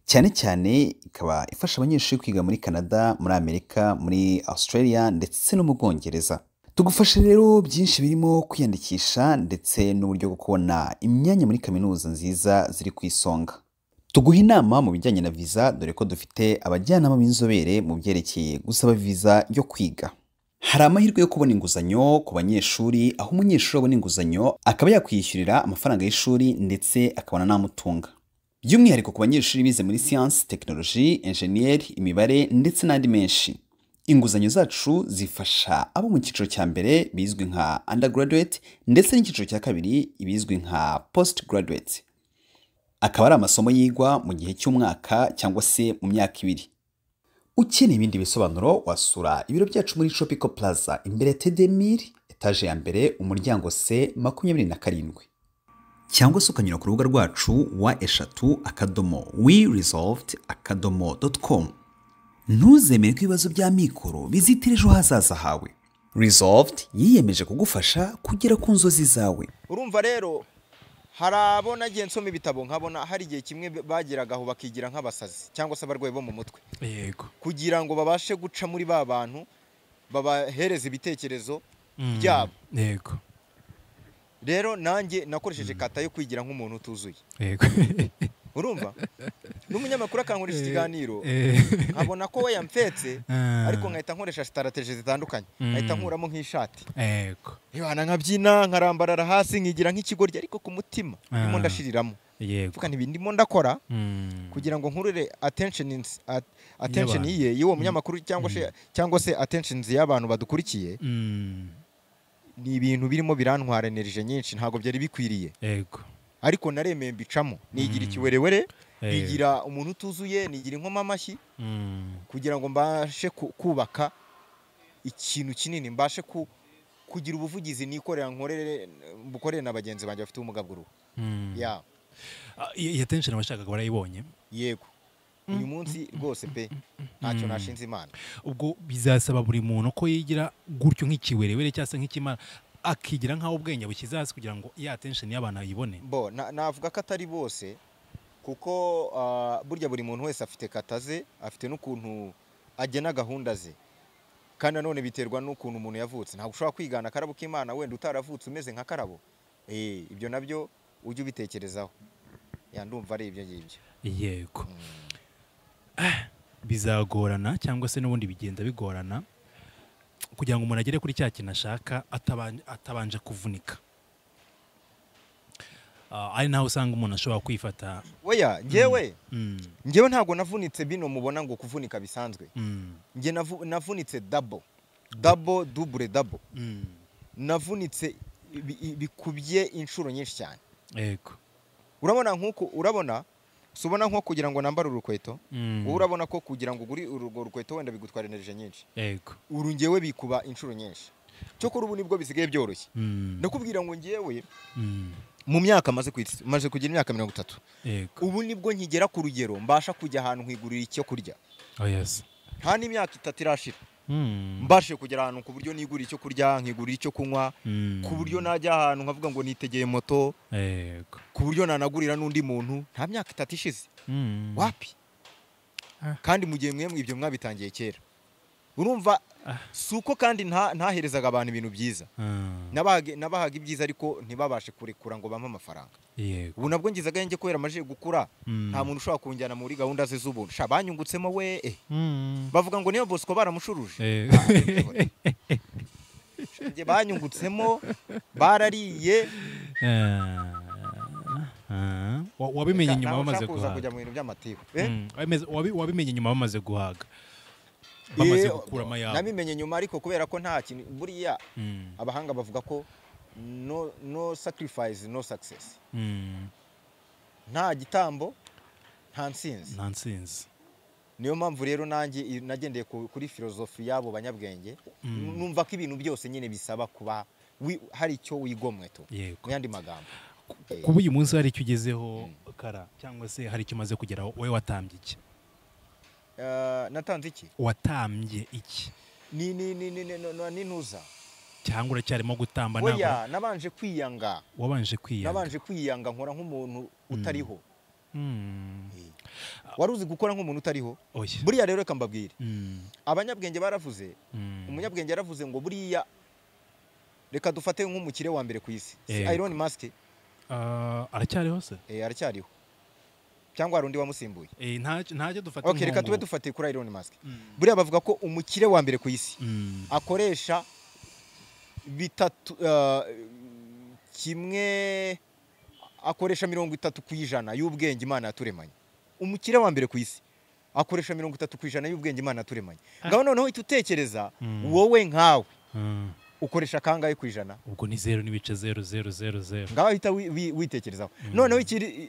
cyane cyane ikaba ifasha abanyeshuri kwiga muri canada muri amerika muri australia ndetse no mu bwongereza tugufashe rero byinshi birimo kwiyandikisha ndetse n'uburyo bwo kubona imyanya muri kaminuza nziza ziri ku isonga tuguha inama mu bijyanye na viza dore ko dufite abajyanama b'inzobere mu byerekeye gusaba viza yo kwiga hari amahirwe yo kubona inguzanyo ku banyeshuri aho umunyeshuri abona inguzanyo akaba yakwishyurira amafaranga y'ishuri ndetse akabona n'amutunga by'umwihariko ku banyeshuri bize muri siyansi tekinoloji enjeniyeri imibare ndetse n'andi menshi inguzanyo zacu zifasha abo mu cyiciro cya mbere bizwi nka undergraduate ndetse n'icyiciro cya kabiri ibizwi nka post graduate akaba ari amasomo yigwa mu gihe cy'umwaka cyangwa se mu myaka ibiri ukeneye ibindi bisobanuro wasura ibiro byacu muri Tropical Plaza imbere ya Tedemir etaje ya mbere umuryango C makumyabiri na karindwi cyangwa se ukanyura ku rubuga rwacu wa eshatu akadomo we resolved akadomo dot com ntuzemere ko ibibazo by'amikoro bizitira ejo hazaza hawe resolved yiyemeje kugufasha kugera ku nzozi zawe urumva rero hari abo nagiye nsoma ibitabo nkabona hari igihe kimwe bageragaho bakigira nk'abasazi cyangwa se abarwayi bo mu mutwe yego kugira ngo babashe guca muri ba bantu babahereza ibitekerezo Mm, byabo yego rero nanjye nakoresheje kata yo kwigira nk'umuntu utuzuye yego urumva n'umunyamakuru akankoresha ikiganiro Eh, nkabona ko we yamfetse Ah. ariko nkahita nkoresha sitarateje zitandukanye Mm. nkahita nkuramo nk'ishati yego ibana nkabyina nkarambarara hasi nkigira nk'ikigoryi ariko ku mutima ndimo Ah. ndashiriramo yego mvuga ntibi ndimo ndakora Mm. kugira ngo nkurure attention ins- at- attention Y'abantu. iye y'uwo munyamakuru cyangwa se cyangwa se attention y'abantu badukurikiye Mm. ni ibintu birimo birantwara enerije nyinshi ntabwo byari bikwiriye yego ariko naremeye mbicamo nigira Mm. ikiwerewere Eh. nigira umuntu utuzuye nigira inkoma amashyi Mm. kugira ngo mbashe ku- kubaka ikintu kinini mbashe ku- kugira ubuvugizi nikorera nkorere bukorere na bagenzi banjye bafite ubumuga bw'uruhu Mm. ya Ah, i- Iyi attention abashakaga barayibonye yego uyu munsi rwose pe ntacyo nashinze imana ubwo bizasaba buri muntu ko yigira gutyo nk'ikiwerewere cyangwa se nk'ikimara akigira nk'aho ubwenge bushyize hasi kugira ngo ya attention y'abantu ayibone bo na- navuga ko atari bose kuko ah, burya buri muntu wese afite kata ze afite n'ukuntu agena gahunda ze kandi nanone biterwa n'ukuntu umuntu yavutse ntabwo ushobora kwigana akarabo k'imana wenda utaravutse umeze nka karabo Eh, ibyo nabyo ujye ubitekerezaho ya ndumva ari ibyo ngibyo yego Ah, bizagorana cyangwa se n'ubundi bigenda bigorana kugira ngo umuntu agere kuri cya kintu ashaka ataban- atabanje kuvunika Ah, ari naho usanga umuntu ashobora kwifata weya njyewe Mm, njyewe ntabwo navunitse bino mubona ngo kuvunika bisanzwe mm, njye navu- navunitse dabo dabo dubure dabo mm. navunitse bi- i- bikubye inshuro nyinshi cyane yego urabona nk'uko urabona si ubona nko kugira ngo nambare urukweto Mm. wowe urabona ko kugira ngo ugure urwo rukweto wenda bigutwara enerije nyinshi yego urungewe bikuba inshuro nyinshi cyokora ubu nibwo bisigaye byoroshye Mm, ndakubwira ngo ngewe mm, mu myaka maze ku isi maze kugira imyaka mirongo itatu yego ubu nibwo nkigera ku rugero mbasha kujya ahantu nkigurira icyo kurya oh yes nta n'imyaka itatu irashira Mm, mbashe kugera ahantu ku buryo nigurira icyo kurya nkigurira icyo kunywa mm, ku buryo najya ahantu nkavuga ngo nitegeye moto yego ku buryo nanagurira n'undi muntu nta myaka itatu ishize Mm, wapi Ah. kandi mu gihe mwemwe ibyo mwabitangiye kera urumva Ah. si uko kandi nta- ntaherezaga abantu ibintu byiza ah, Nabahaga- nabahaga ibyiza ariko ntibabashe kurekura ngo bampe amafaranga yego ubu nabwo ngize agahenge kubera amajije gukura Mm. nta muntu ushobora kunjyana muri gahunda ze z'ubuntu sha banyungutsemo we eh. Mm, bavuga ngo niyo bosco baramushuruje eh, Njye banyungutsemo barariye ah, ah. Wa- wabimenye Nawe nyuma bamaze ushaka kuza guhaga kujya mu bintu by'amatiku eh? Mm, wabimeze- wabi- wabimenye nyuma bamaze guhaga bamaze Eh, gukuramo ayabo nabimenye nyuma ariko kubera ko nta kintu buriya Mm, abahanga bavuga ko no, no sacrifice no success mm, nta gitambo nta ntsinzi nta ntsinzi niyo mpamvu rero nanjye i- nagendeye ku- kuri filozofi y'abo banyabwenge Mm. numva ko ibintu byose nyine bisaba kuba wi- hari icyo wigomwe tu yego mu yandi magambo Eh, kuba uyu munsi hari icyo ugezeho kara cyangwa se hari icyo umaze kugeraho wowe watambye iki eh, natanze iki watambye iki ni ni ni ni ni- ni- ni ntuza cyangwa uracyarimo gutamba ntabwo oya nabanje kwiyanga wabanje kwiyanga nabanje kwiyanga nkora nk'umuntu utariho Mm, Eh. wari uzi gukora nk'umuntu utariho oya buriya rero reka mbabwire Mm, abanyabwenge baravuze mm, umunyabwenge yaravuze ngo buriya reka dufate nk'umukire wa mbere ku isi si Yego. Elon Musk ah, aracyariho se eh, aracyariho cyangwa hari undi wamusimbuye Eh, nta ntacyo dufata okay, reka inkungu. tube dufatiye kuri Elon Musk Mm, buriya bavuga ko umukire wa mbere ku isi mm, akoresha bitatu eh, kimwe akoresha mirongo itatu ku ijana y'ubwenge imana yaturemanye umukire wa mbere ku isi akoresha mirongo itatu ku ijana y'ubwenge imana yaturemanye ngaho noneho uhita utekereza Mm. wowe nkawe mm. ukoresha kangahe ku ijana ubwo ni zeru n'ibice zeru zeru zeru zeru ngaho ahita wi- wi- witekerezaho noneho ikiri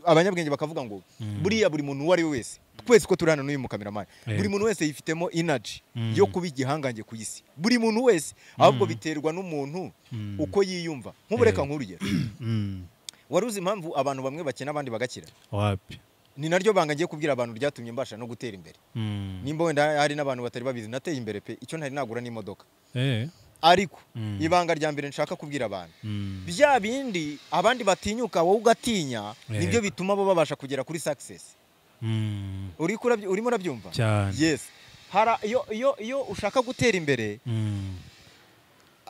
abanyabwenge bakavuga ngo Mm. buriya buri muntu uwo ari we wese twese ko turi hano n'uyu mukameramani Yego. buri muntu wese yifitemo inaji Mm. yo kuba igihangange ku isi buri muntu wese ahubwo biterwa n'umuntu Mm. uko yiyumva nk'ubureka Yego. nk'urugero Mm, wari uzi impamvu abantu bamwe bakena abandi bagakira wapi ni naryo banga ngiye kubwira abantu ryatumye mbasha no gutera imbere Mm, nimba wenda hari n'abantu batari babizi nateye imbere pe icyo ntari nagura n'imodoka eh, ariko Mm. ibanga rya mbere nshaka kubwira abantu mm, bya bindi abandi batinyuka wowe ugatinya Yego. nibyo bituma bo babasha kugera kuri success mm, Uri kurabyo- urimo urabyumva cyane yes Hara- iyo iyo iyo ushaka gutera imbere Mm,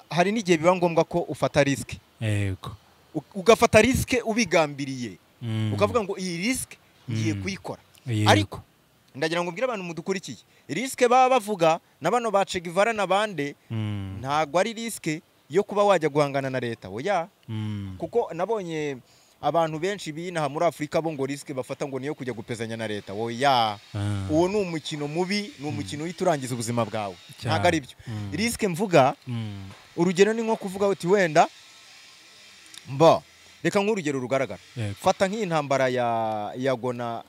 hari n'igihe biba ngombwa ko ufata risike yego ugafata risike ubigambiriye Mm, ukavuga ngo iyi risike ngiye Mm. kuyikora yego. ariko ndagira ngo mbwire abantu mudukurikiye risike baba bavuga na bano ba Che Guevara na bande Mm, ntabwo ari risike yo kuba wajya guhangana na leta oya mm, kuko nabonye abantu benshi binaha muri afurika bo ngo risike bafata ngo niyo kujya gupezanya na leta oya ah, uwo ni umukino mubi ni umukino uhita urangiza ubuzima bwawe Cyane. ntabwo ari byo Mm. risike mvuga mm, urugero ni nko kuvuga uti wenda mba reka nk'urugero rugaragara yego. fata nk'intambara ya yago na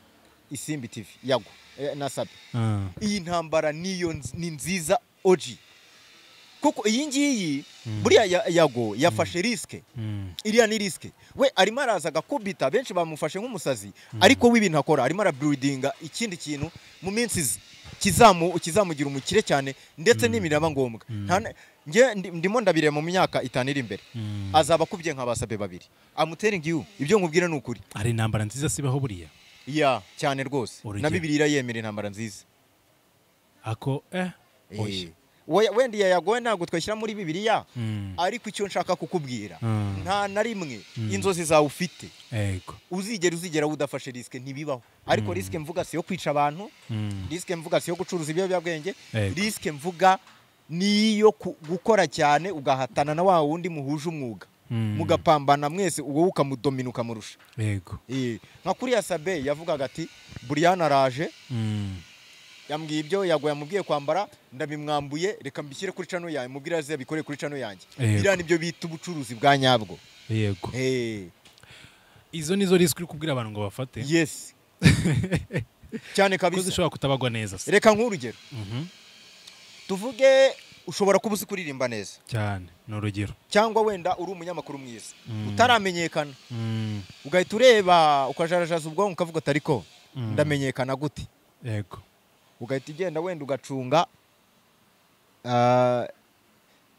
isimbi tv yago eh, na sabi Ah, iyi ntambara niyo nz- ni nziza oji kuko iyi ngiyi Mm. buriya ya- yago yafashe risike mm, iriya ni risike we arimo araza agakubita benshi bamufashe nk'umusazi ariko we ibintu akora arimo araburudinga ikindi kintu mu minsi iza kizamu- kizamugira umukire cyane ndetse n'imiraba ngombwa Nta na- nge- ndi- ndimo ndabireba mu myaka itanu iri imbere mm. azaba akubye nka basabe babiri amutering you ibyo nkubwira ni ukuri ari intambara nziza sibaho buriya ya cyane rwose Urugero. na bibiliya yemera intambara nziza ako eh oya Eh. We- wenda iya yagowe ntabwo twashyira muri bibiliya Mm, ariko icyo nshaka kukubwira Mm. nta na rimwe inzozi zawe ufite yego uzigera uzigera udafashe risike ntibibaho ariko risike mvuga si yo kwica abantu Mm, risike mvuga si yo gucuruza ibiyobyabwenge Yego. risike mvuga niyo ku- gukora cyane ugahatana na wa wundi muhuje umwuga Mm. mugapambana mwese uwo ukamudomina ukamurusha yego Eh, nka kuriya sabe yavugaga ati buriyani araje Mm, yambwiye ibyo yago yamubwiye kwambara ndabimwambuye reka mbishyire kuri cano yanjye mubwire aze yabikoreye kuri cano yanjye Yego. biriya nibyo bita ubucuruzi bwa nyabwo yego Eh. izo nizo risiko uri kubwira abantu ngo bafate yes cyane kuko kabisa zishobora kutabagwa neza se reka nk'urugero Mhm. tuvuge ushobora kuba uzi kuririmba neza cyane ni urugero cyangwa wenda uri umunyamakuru mwiza Mm. utaramenyekana Mm, ugahita ureba ukajarajaza ubwonko ukavuga utari ko Mm. ndamenyekana gute yego ugahita ugenda wenda ugacunga ah,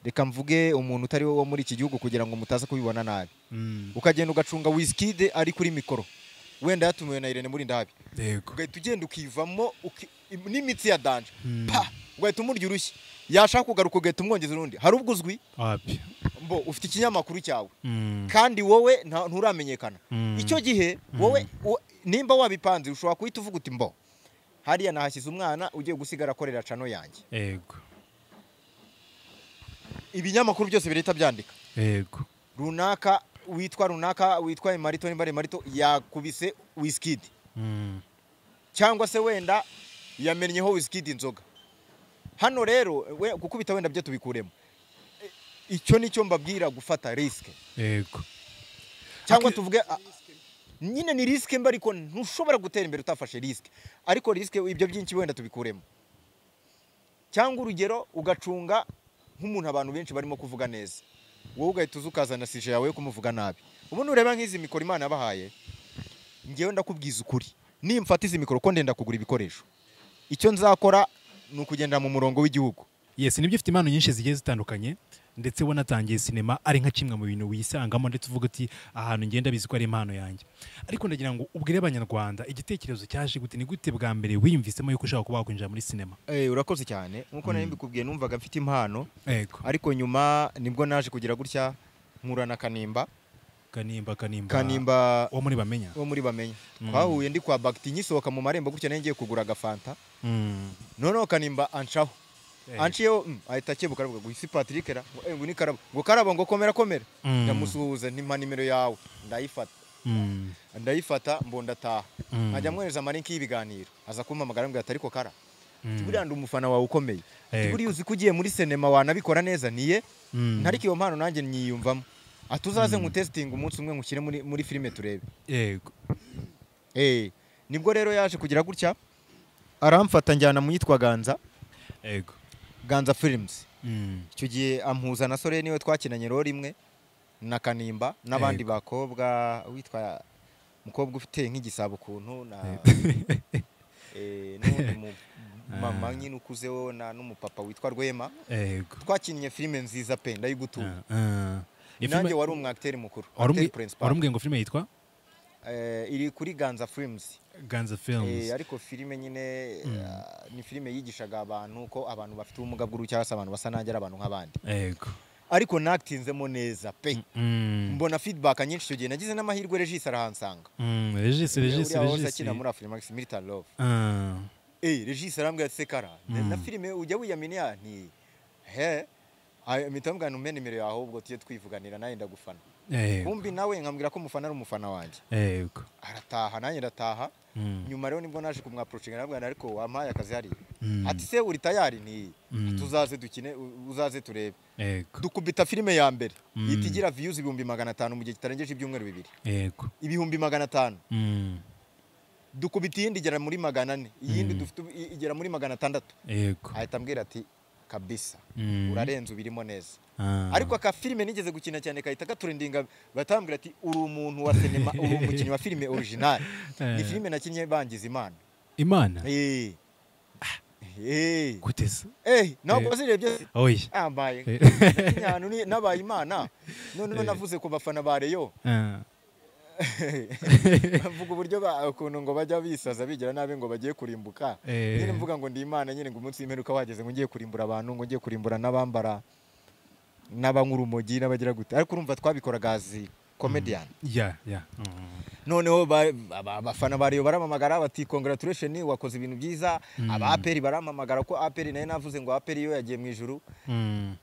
reka mvuge umuntu utari wo muri iki gihugu kugira ngo mutaza kubibona nabi Mm, ukagenda ugacunga wizkid ari kuri mikoro wenda yatumiwe na irene muri ndabi yego ugahita ugenda ukivamo uki- n'imitsi ya danje Mm. pa ugahita umurya urushyi yashaka kugaruka ugahita umwongeza urundi hari ubwo uzwi wapi mbo ufite ikinyamakuru cyawe Mm, kandi wowe nta- nturamenyekana Mm. icyo gihe wowe wo- nimba wabipanze ushobora guhita uvuga uti mbo hariya nahashyize umwana ugiye gusigara akorera cano yanjye yego ibinyamakuru byose birahita byandika yego runaka witwa runaka witwa imarito nimba ari imarito yakubise wisikidi Mm, cyangwa se wenda yamennyeho wisikidi inzoga hano rero we- gukubita wenda byo tubikuremo E, icyo nicyo mbabwira gufata risike yego cyangwa Ariko- tuvuge a- nyine ni risike mba ariko ntushobora gutera imbere utafashe risike ariko risike ibyo byinshi wenda tubikuremo cyangwa urugero ugacunga nk'umuntu abantu benshi barimo kuvuga neza wowe ugahita uza ukazana sije yawe yo kumuvuga nabi ubu nureba nk'izi mikoro imana yabahaye ngewe ndakubwiza ukuri nimfata izi mikoro ko ndenda kugura ibikoresho icyo nzakora ni ukugenda mu murongo w'igihugu yes nibyo ufite impano nyinshi zigiye zitandukanye ndetse wanatangiye sinema ari nka kimwe mu bintu wisangamo ndetse uvuga uti ahantu ngenda bizi ko ari impano yanjye ariko ndagira ngo ubwire abanyarwanda igitekerezo cyaje gute ni gute bwa mbere wiyumvisemo yuko ushaka kuba wakwinjira muri sinema urakoze cyane nk'uko nari mbikubwiye numvaga mfite impano yego ariko nyuma nibwo naje kugira gutya nkura na kanimba kanimba kanimba kanimba wo muri bamenya wo muri bamenya Mm. twahuye ndi kwa bagiti ngisohoka mu marembo gutya nari ngiye kugura agafanta Mm. noneho kanimba ancaho Eh. anciyeho mm, ahita akebuka aravuga ngo isi patrick ra ngo eh, ngo ni karabo ngo karabo ngo komera komera Mm. ndamusuhuza ntimpa nimero yawe ndayifata Mm. ndayifata mbondataha Mm. nkajya mwohereza amarinki y'ibiganiro aza kumpamagara ambwira ati ariko kara Mm. buriya ndi umufana wawe ukomeye Ati, Yego. buriya uzi ko ugiye muri sinema wanabikora neza niye Mm. ntariko iyo mpano nanjye nyiyumvamo ati uzaze nkutesitinga umunsi umwe nkushyire muri, muri filime turebe yego Eh, nibwo rero yaje kugira gutya aramfata njyana mu yitwa Ganza yego Ganza Films Mm. icyo gihe ampuza na Sore niwe twakinanye rero rimwe na Kanimba n'abandi bakobwa witwa mukobwa ufite nk'igisabo ukuntu na eh, n'uwundi mu- mama nyine ukuzeho na n'umupapa witwa Rwema yego twakinnye filime nziza pe ndayigutuye Ah, ah. Iyo filime- nanjye wari umwagiteri mukuru acteur warumbi- principal. warambwiye ngo filime yitwa Eh, iri kuri Ganza Films ganza films Eh, ariko filime nyine ah, ni filime yigishaga abantu ko abantu bafite ubumuga bw'uruhu cyangwa se abantu basa nanjye ari abantu nk'abandi yego ariko natinzemo neza pe Mm. mbona feedback nyinshi icyo gihe nagize n'amahirwe regis arahansanga Mm, regisi regisi uriya wahoze regisi akina muri afurimax military love Ah, eh regis arambwira ati sekara na- na filime ujya wiyaminiya nti he Ay- mpita mubwira nti umpe nimero yawe ubwo tujye twivuganira nawe ndagufana yego kumbi nawe nkambwira ko umufana ari umufana wanjye yego arataha nanjye ndataha Mm. nyuma rero nibwo naje kumwaprochinga nabwana ariko wampaye akazi hariya Mm. ati se uri tayari ni Mm. tuzaze dukine u- uzaze turebe yego dukubita filime ya mbere Mm. ihita igira views ibihumbi magana atanu mu gihe kitarengeje ibyumweru bibiri yego ibihumbi magana atanu Mm, dukubita iyindi igera muri magana ane iyindi Mm. dufite ubu- i- igera muri magana atandatu yego ahita ambwira ati kabisa Mm. urarenze ubirimo neza Ah, ariko aka filime nigeze gukina cyane kahita gaturendinga batambwira ati uri umuntu wa sinema uri umukinnyi wa filime original ni Eh. filime nakinnye bangiza imana imana Eh. Eh. gute se Eh, Eh. ntabwo wazirebye oya ambaye Eh. nyanu ni- nabaye imana noneho navuze ku bafana ba Rayon Ah, mvuga uburyo ba- ukuntu ngo bajya bisaza bigira nabi ngo bagiye kurimbuka Eh. nyine mvuga ngo ndi imana nyine ngo umunsi w'imperuka wageze ngo ngiye kurimbura abantu ngo ngiye kurimbura n'abambara n'abanywa urumogi n'abagira gute ariko urumva twabikoraga azi comedian ya ya Mm. noneho ba- aba- abafana ba Rayon baramamagara bati congratulation wakoze ibintu byiza aba APR baramamagara ko APR nayo navuze ngo APR yo yagiye mu ijuru Mm.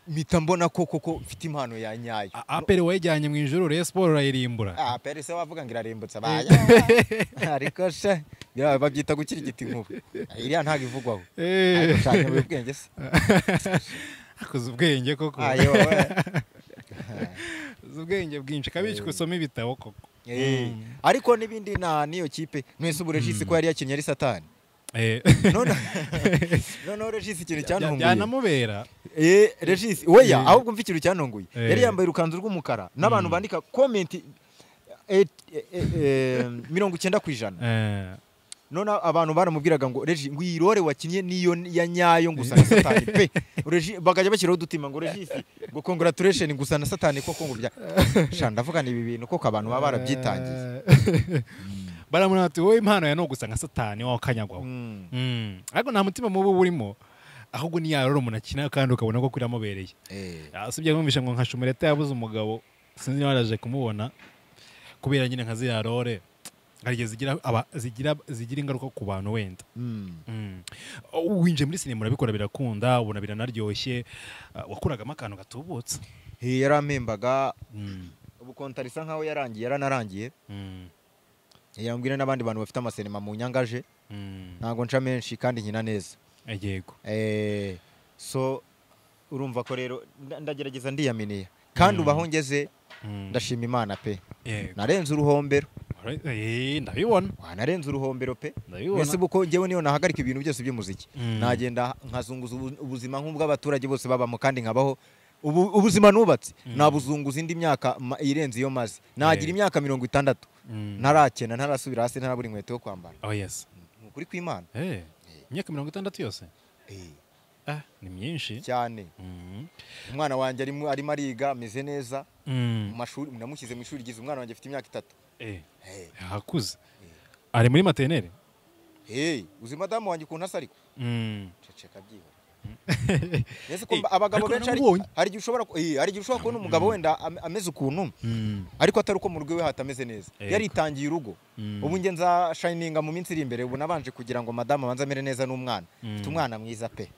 mpita mbona ko koko mfite impano ya nyayo A- aperi wayijyanye mu ijoro reyo siporo urayirimbura Ah, pere se wavuga ngo irarimbutse abaya ariko she ya, babyita gukira igiti nkubu iriya ntabwo ivugwaho Eh. ariko cyane mu bwenge se akoze ubwenge koko ayo wowe akoze ubwenge bwinshi kabicwa usoma ibitabo koko Eh, ariko n'ibindi na niyo kipe mwese ubu regisi ko yari yakinnye ari satani Eh, none noneho regisi ikintu cyantunguye byanamubera Eh, regisi weya Eh. ahubwo mva ikintu cyantunguye Eh. yari yambaye urukanzu rw'umukara n'abantu bandika komenti eh, eh, eh, eh, mirongo icyenda ku ijana Eh, none abantu baramubwiraga ngo regi ngo iyi role wakinnye niyo ya nyayo gusa na satani pe Regi- bakajya bashyiraho udutima ngo regisi ngo congratulation gusa na satani koko ngo bya sha ndavuga ni ibi bintu koko abantu baba barabyitangiye Eh, baramubona bati wowe impano ya ni ugusa nka satani wawe ukanyagwaho Mm. Mm. ariko nta mutima mubi uba urimo ahubwo ni ya role umuntu akina kandi ukabona ko biramubereye Eh. asibye kumvisha ngo nka shumereta yabuze umugabo sinzi niba yaraje kumubona kubera nyine nka ziriya role hari igihe zigira aba- zigira zigira ingaruka ku bantu wenda Mm. Mm. winjiye muri sinema urabikora birakunda ubona biranaryoshye Ah, wakuragamo akantu gatubutse He, yarampembaga Mm. ubu kontari isa nkaho yarangiye yaranarangiye Mm. yambwira n'abandi bantu bafite amasinema mu nyangaje Mm. ntabwo nca menshi kandi nkina neza yego Eh, so urumva ko rero nda- ndagerageza ndiyaminiya kandi Mm. ubu aho ngeze Mm. ndashima imana pe Yego. narenze uruhombero Eh, ndabibona Wa, narenze uruhombero pe ndabibona mbese kuko njyewe niyo nahagarika ibintu byose by'umuziki Mm. nagenda nkazunguza ubu- ubuzima nk'ubw'abaturage bose babamo kandi nkabaho ubu, ubuzima nubatse Mm. nabuzunguza indi myaka ma- irenze iyo maze nagira Eh. imyaka mirongo itandatu Mm. ntarakena ntarasubira hasi ntarabura inkweto yo kwambara oh yes ni ukuri kw'imana Eh, imyaka mirongo itandatu yose ah ni myinshi cyane Mm. umwana wanjye arimo arimo ariga ameze neza mu Mm. mashuri namushyize mu ishuri ryiza umwana wanjye afite imyaka itatu Eh, Eh, hakuze ari muri materineri eh, uzi madamu wanjye ukuntu asa ariko Mm. ceceka byihora Ese ko mba- abagabo ariko benshi hari naramubonye. hari igihe ushobora ku- eh, hari igihe ushobora kubona umugabo wenda am- ameze ukuntu Mm. ariko atari uko mu rugo iwe hatameze neza Yego. yaritangiye urugo Mm. ubu njye nza shayininga mu minsi iri imbere ubu nabanje kugira ngo madamu abanze amere neza n'umwana Mm. mfite umwana mwiza pe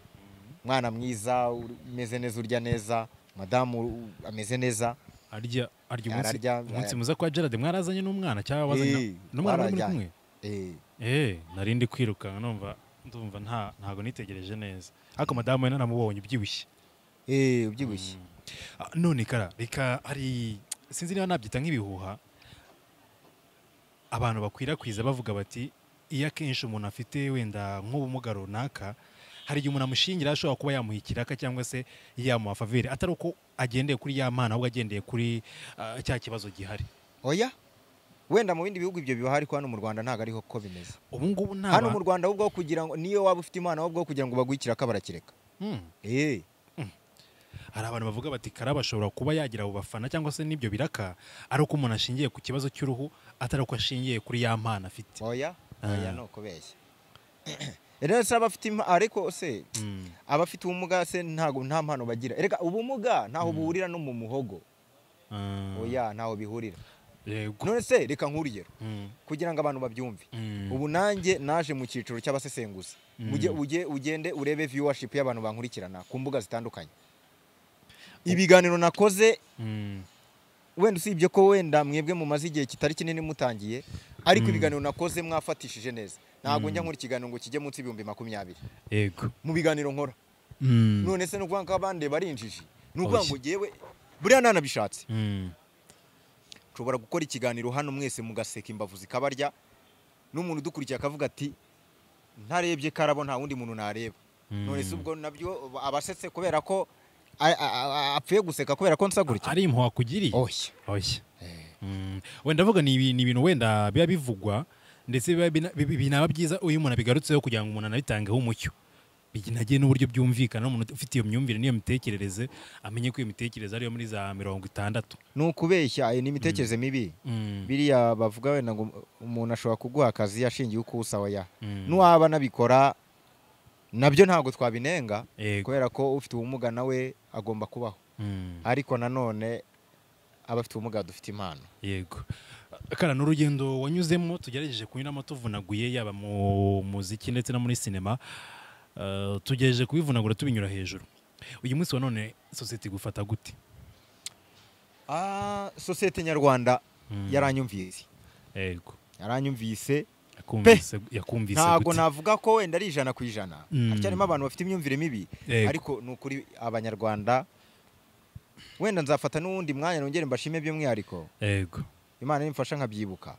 umwana mwiza uri- umeze neza urya neza madamu u- ameze neza arya arya umunsi Ararya, umunsi ararya. muza kwa Gerard mwarazanye n'umwana cyangwa wazanye Eh, na- n'umwana wari muri barajyanye. kumwe Eh, eh nari ndi kwirukanka numva ndumva nta ntago nitegereje neza ariko madamu we naramubonye ubyibushye eh, ubyibushye Ah, none kara reka hari sinzi niba nabyita nk'ibihuha abantu bakwirakwiza bavuga bati iyo akenshi umuntu afite wenda nk'ubumuga runaka hari igihe umuntu amushingira ashobora kuba yamuha ikiraka cyangwa se yamuha favire atari uko agendeye kuri ya mpano ahubwo agendeye kuri ah, cya kibazo gihari oya wenda mu bindi bihugu ibyo biba ariko hano mu rwanda ntabwo ariho ko bimeze ubu ngubu nta hano ba- mu rwanda ahubwo aho kugira ngo niyo waba ufite imana ahubwo aho kugira ngo baguhe ikiraka barakireka Mm. Eh, hari abantu bavuga bati karaba ashobora kuba yagira abo bafana cyangwa se n'ibyo biraka ari uko umuntu ashingiye ku kibazo cy'uruhu atari uko ashingiye kuri ya mpano afite oya Ah. oya ni ukubeshya rero se abafite impa- ariko se Mm. abafite ubumuga se ntabwo nta mpano bagira erega ubumuga ntaho buhurira no mu muhogo Ah, oya ntaho bihurira yego none se reka nk'urugero Mm. kugira ngo abantu babyumve Mm. ubu nanjye naje mu cyiciro cy'abasesenguzi Ujye- ujye- ugende urebe viewership y'abantu bankurikirana ku mbuga zitandukanye ibiganiro nakoze Mm. wenda usibye ko wenda mwebwe mumaze igihe kitari kinini mutangiye ariko ibiganiro nakoze mwafatishije neza ntabwo njya nkora ikiganiro ngo kijye munsi y'ibihumbi makumyabiri yego mu biganiro nkora Mm. none se ni ukuvuga ko abandi barinjiji ni ukuvuga Oya. ngo ngewe buriya nanabishatse Mm. nshobora gukora ikiganiro hano mwese mugaseka imbavu zikabarya n'umuntu udukurikiye akavuga ati ntarebye karabo nta wundi muntu nareba none se ubwo nabyo abasetse kubera ko a- a- a- apfuye guseka kubera ko nsa gutya ari impuha wakugiriye oya oya Mm. wenda avuga ni ibi- ni ibintu wenda biba bivugwa ndetse biba bina- bi- bi- binaba byiza iyo umuntu abigarutseho kugira ngo umuntu anabitangeho umucyo binagiye n'uburyo byumvikana n'umuntu ufite iyo myumvire n'iyo mitekerereze amenye ko iyo mitekerereze ariyo muri za mirongo itandatu ni ukubeshya eh, ni imitekerereze mibi Mm. biriya bavuga wenda ngo umuntu ashobora kuguha akazi ashingiye uko usa oya Mm. n'uwaba anabikora nabyo ntabwo twabinenga Yego. kubera ko ufite ubumuga nawe agomba kubaho Mm. ariko nanone abafite ubumuga dufite impano yego kara ni urugendo wanyuzemo tugerageje kunyuramo tuvunaguye yaba mu muziki ndetse no muri sinema Eh, tugerageje kubivunagura tubinyura hejuru uyu munsi wa none sosiyete igufata gute Ah, sosiyete nyarwanda yaranyumvise yego yaranyumvise yakumvise yakumvise ntabwo gute? navuga ko wenda ari ijana ku ijana Mm. hacyarimo abantu bafite imyumvire mibi Yego. ariko ni ukuri abanyarwanda wenda nzafata n'uwundi mwanya nongere mbashime by'umwihariko yego imana nimfasha nkabyibuka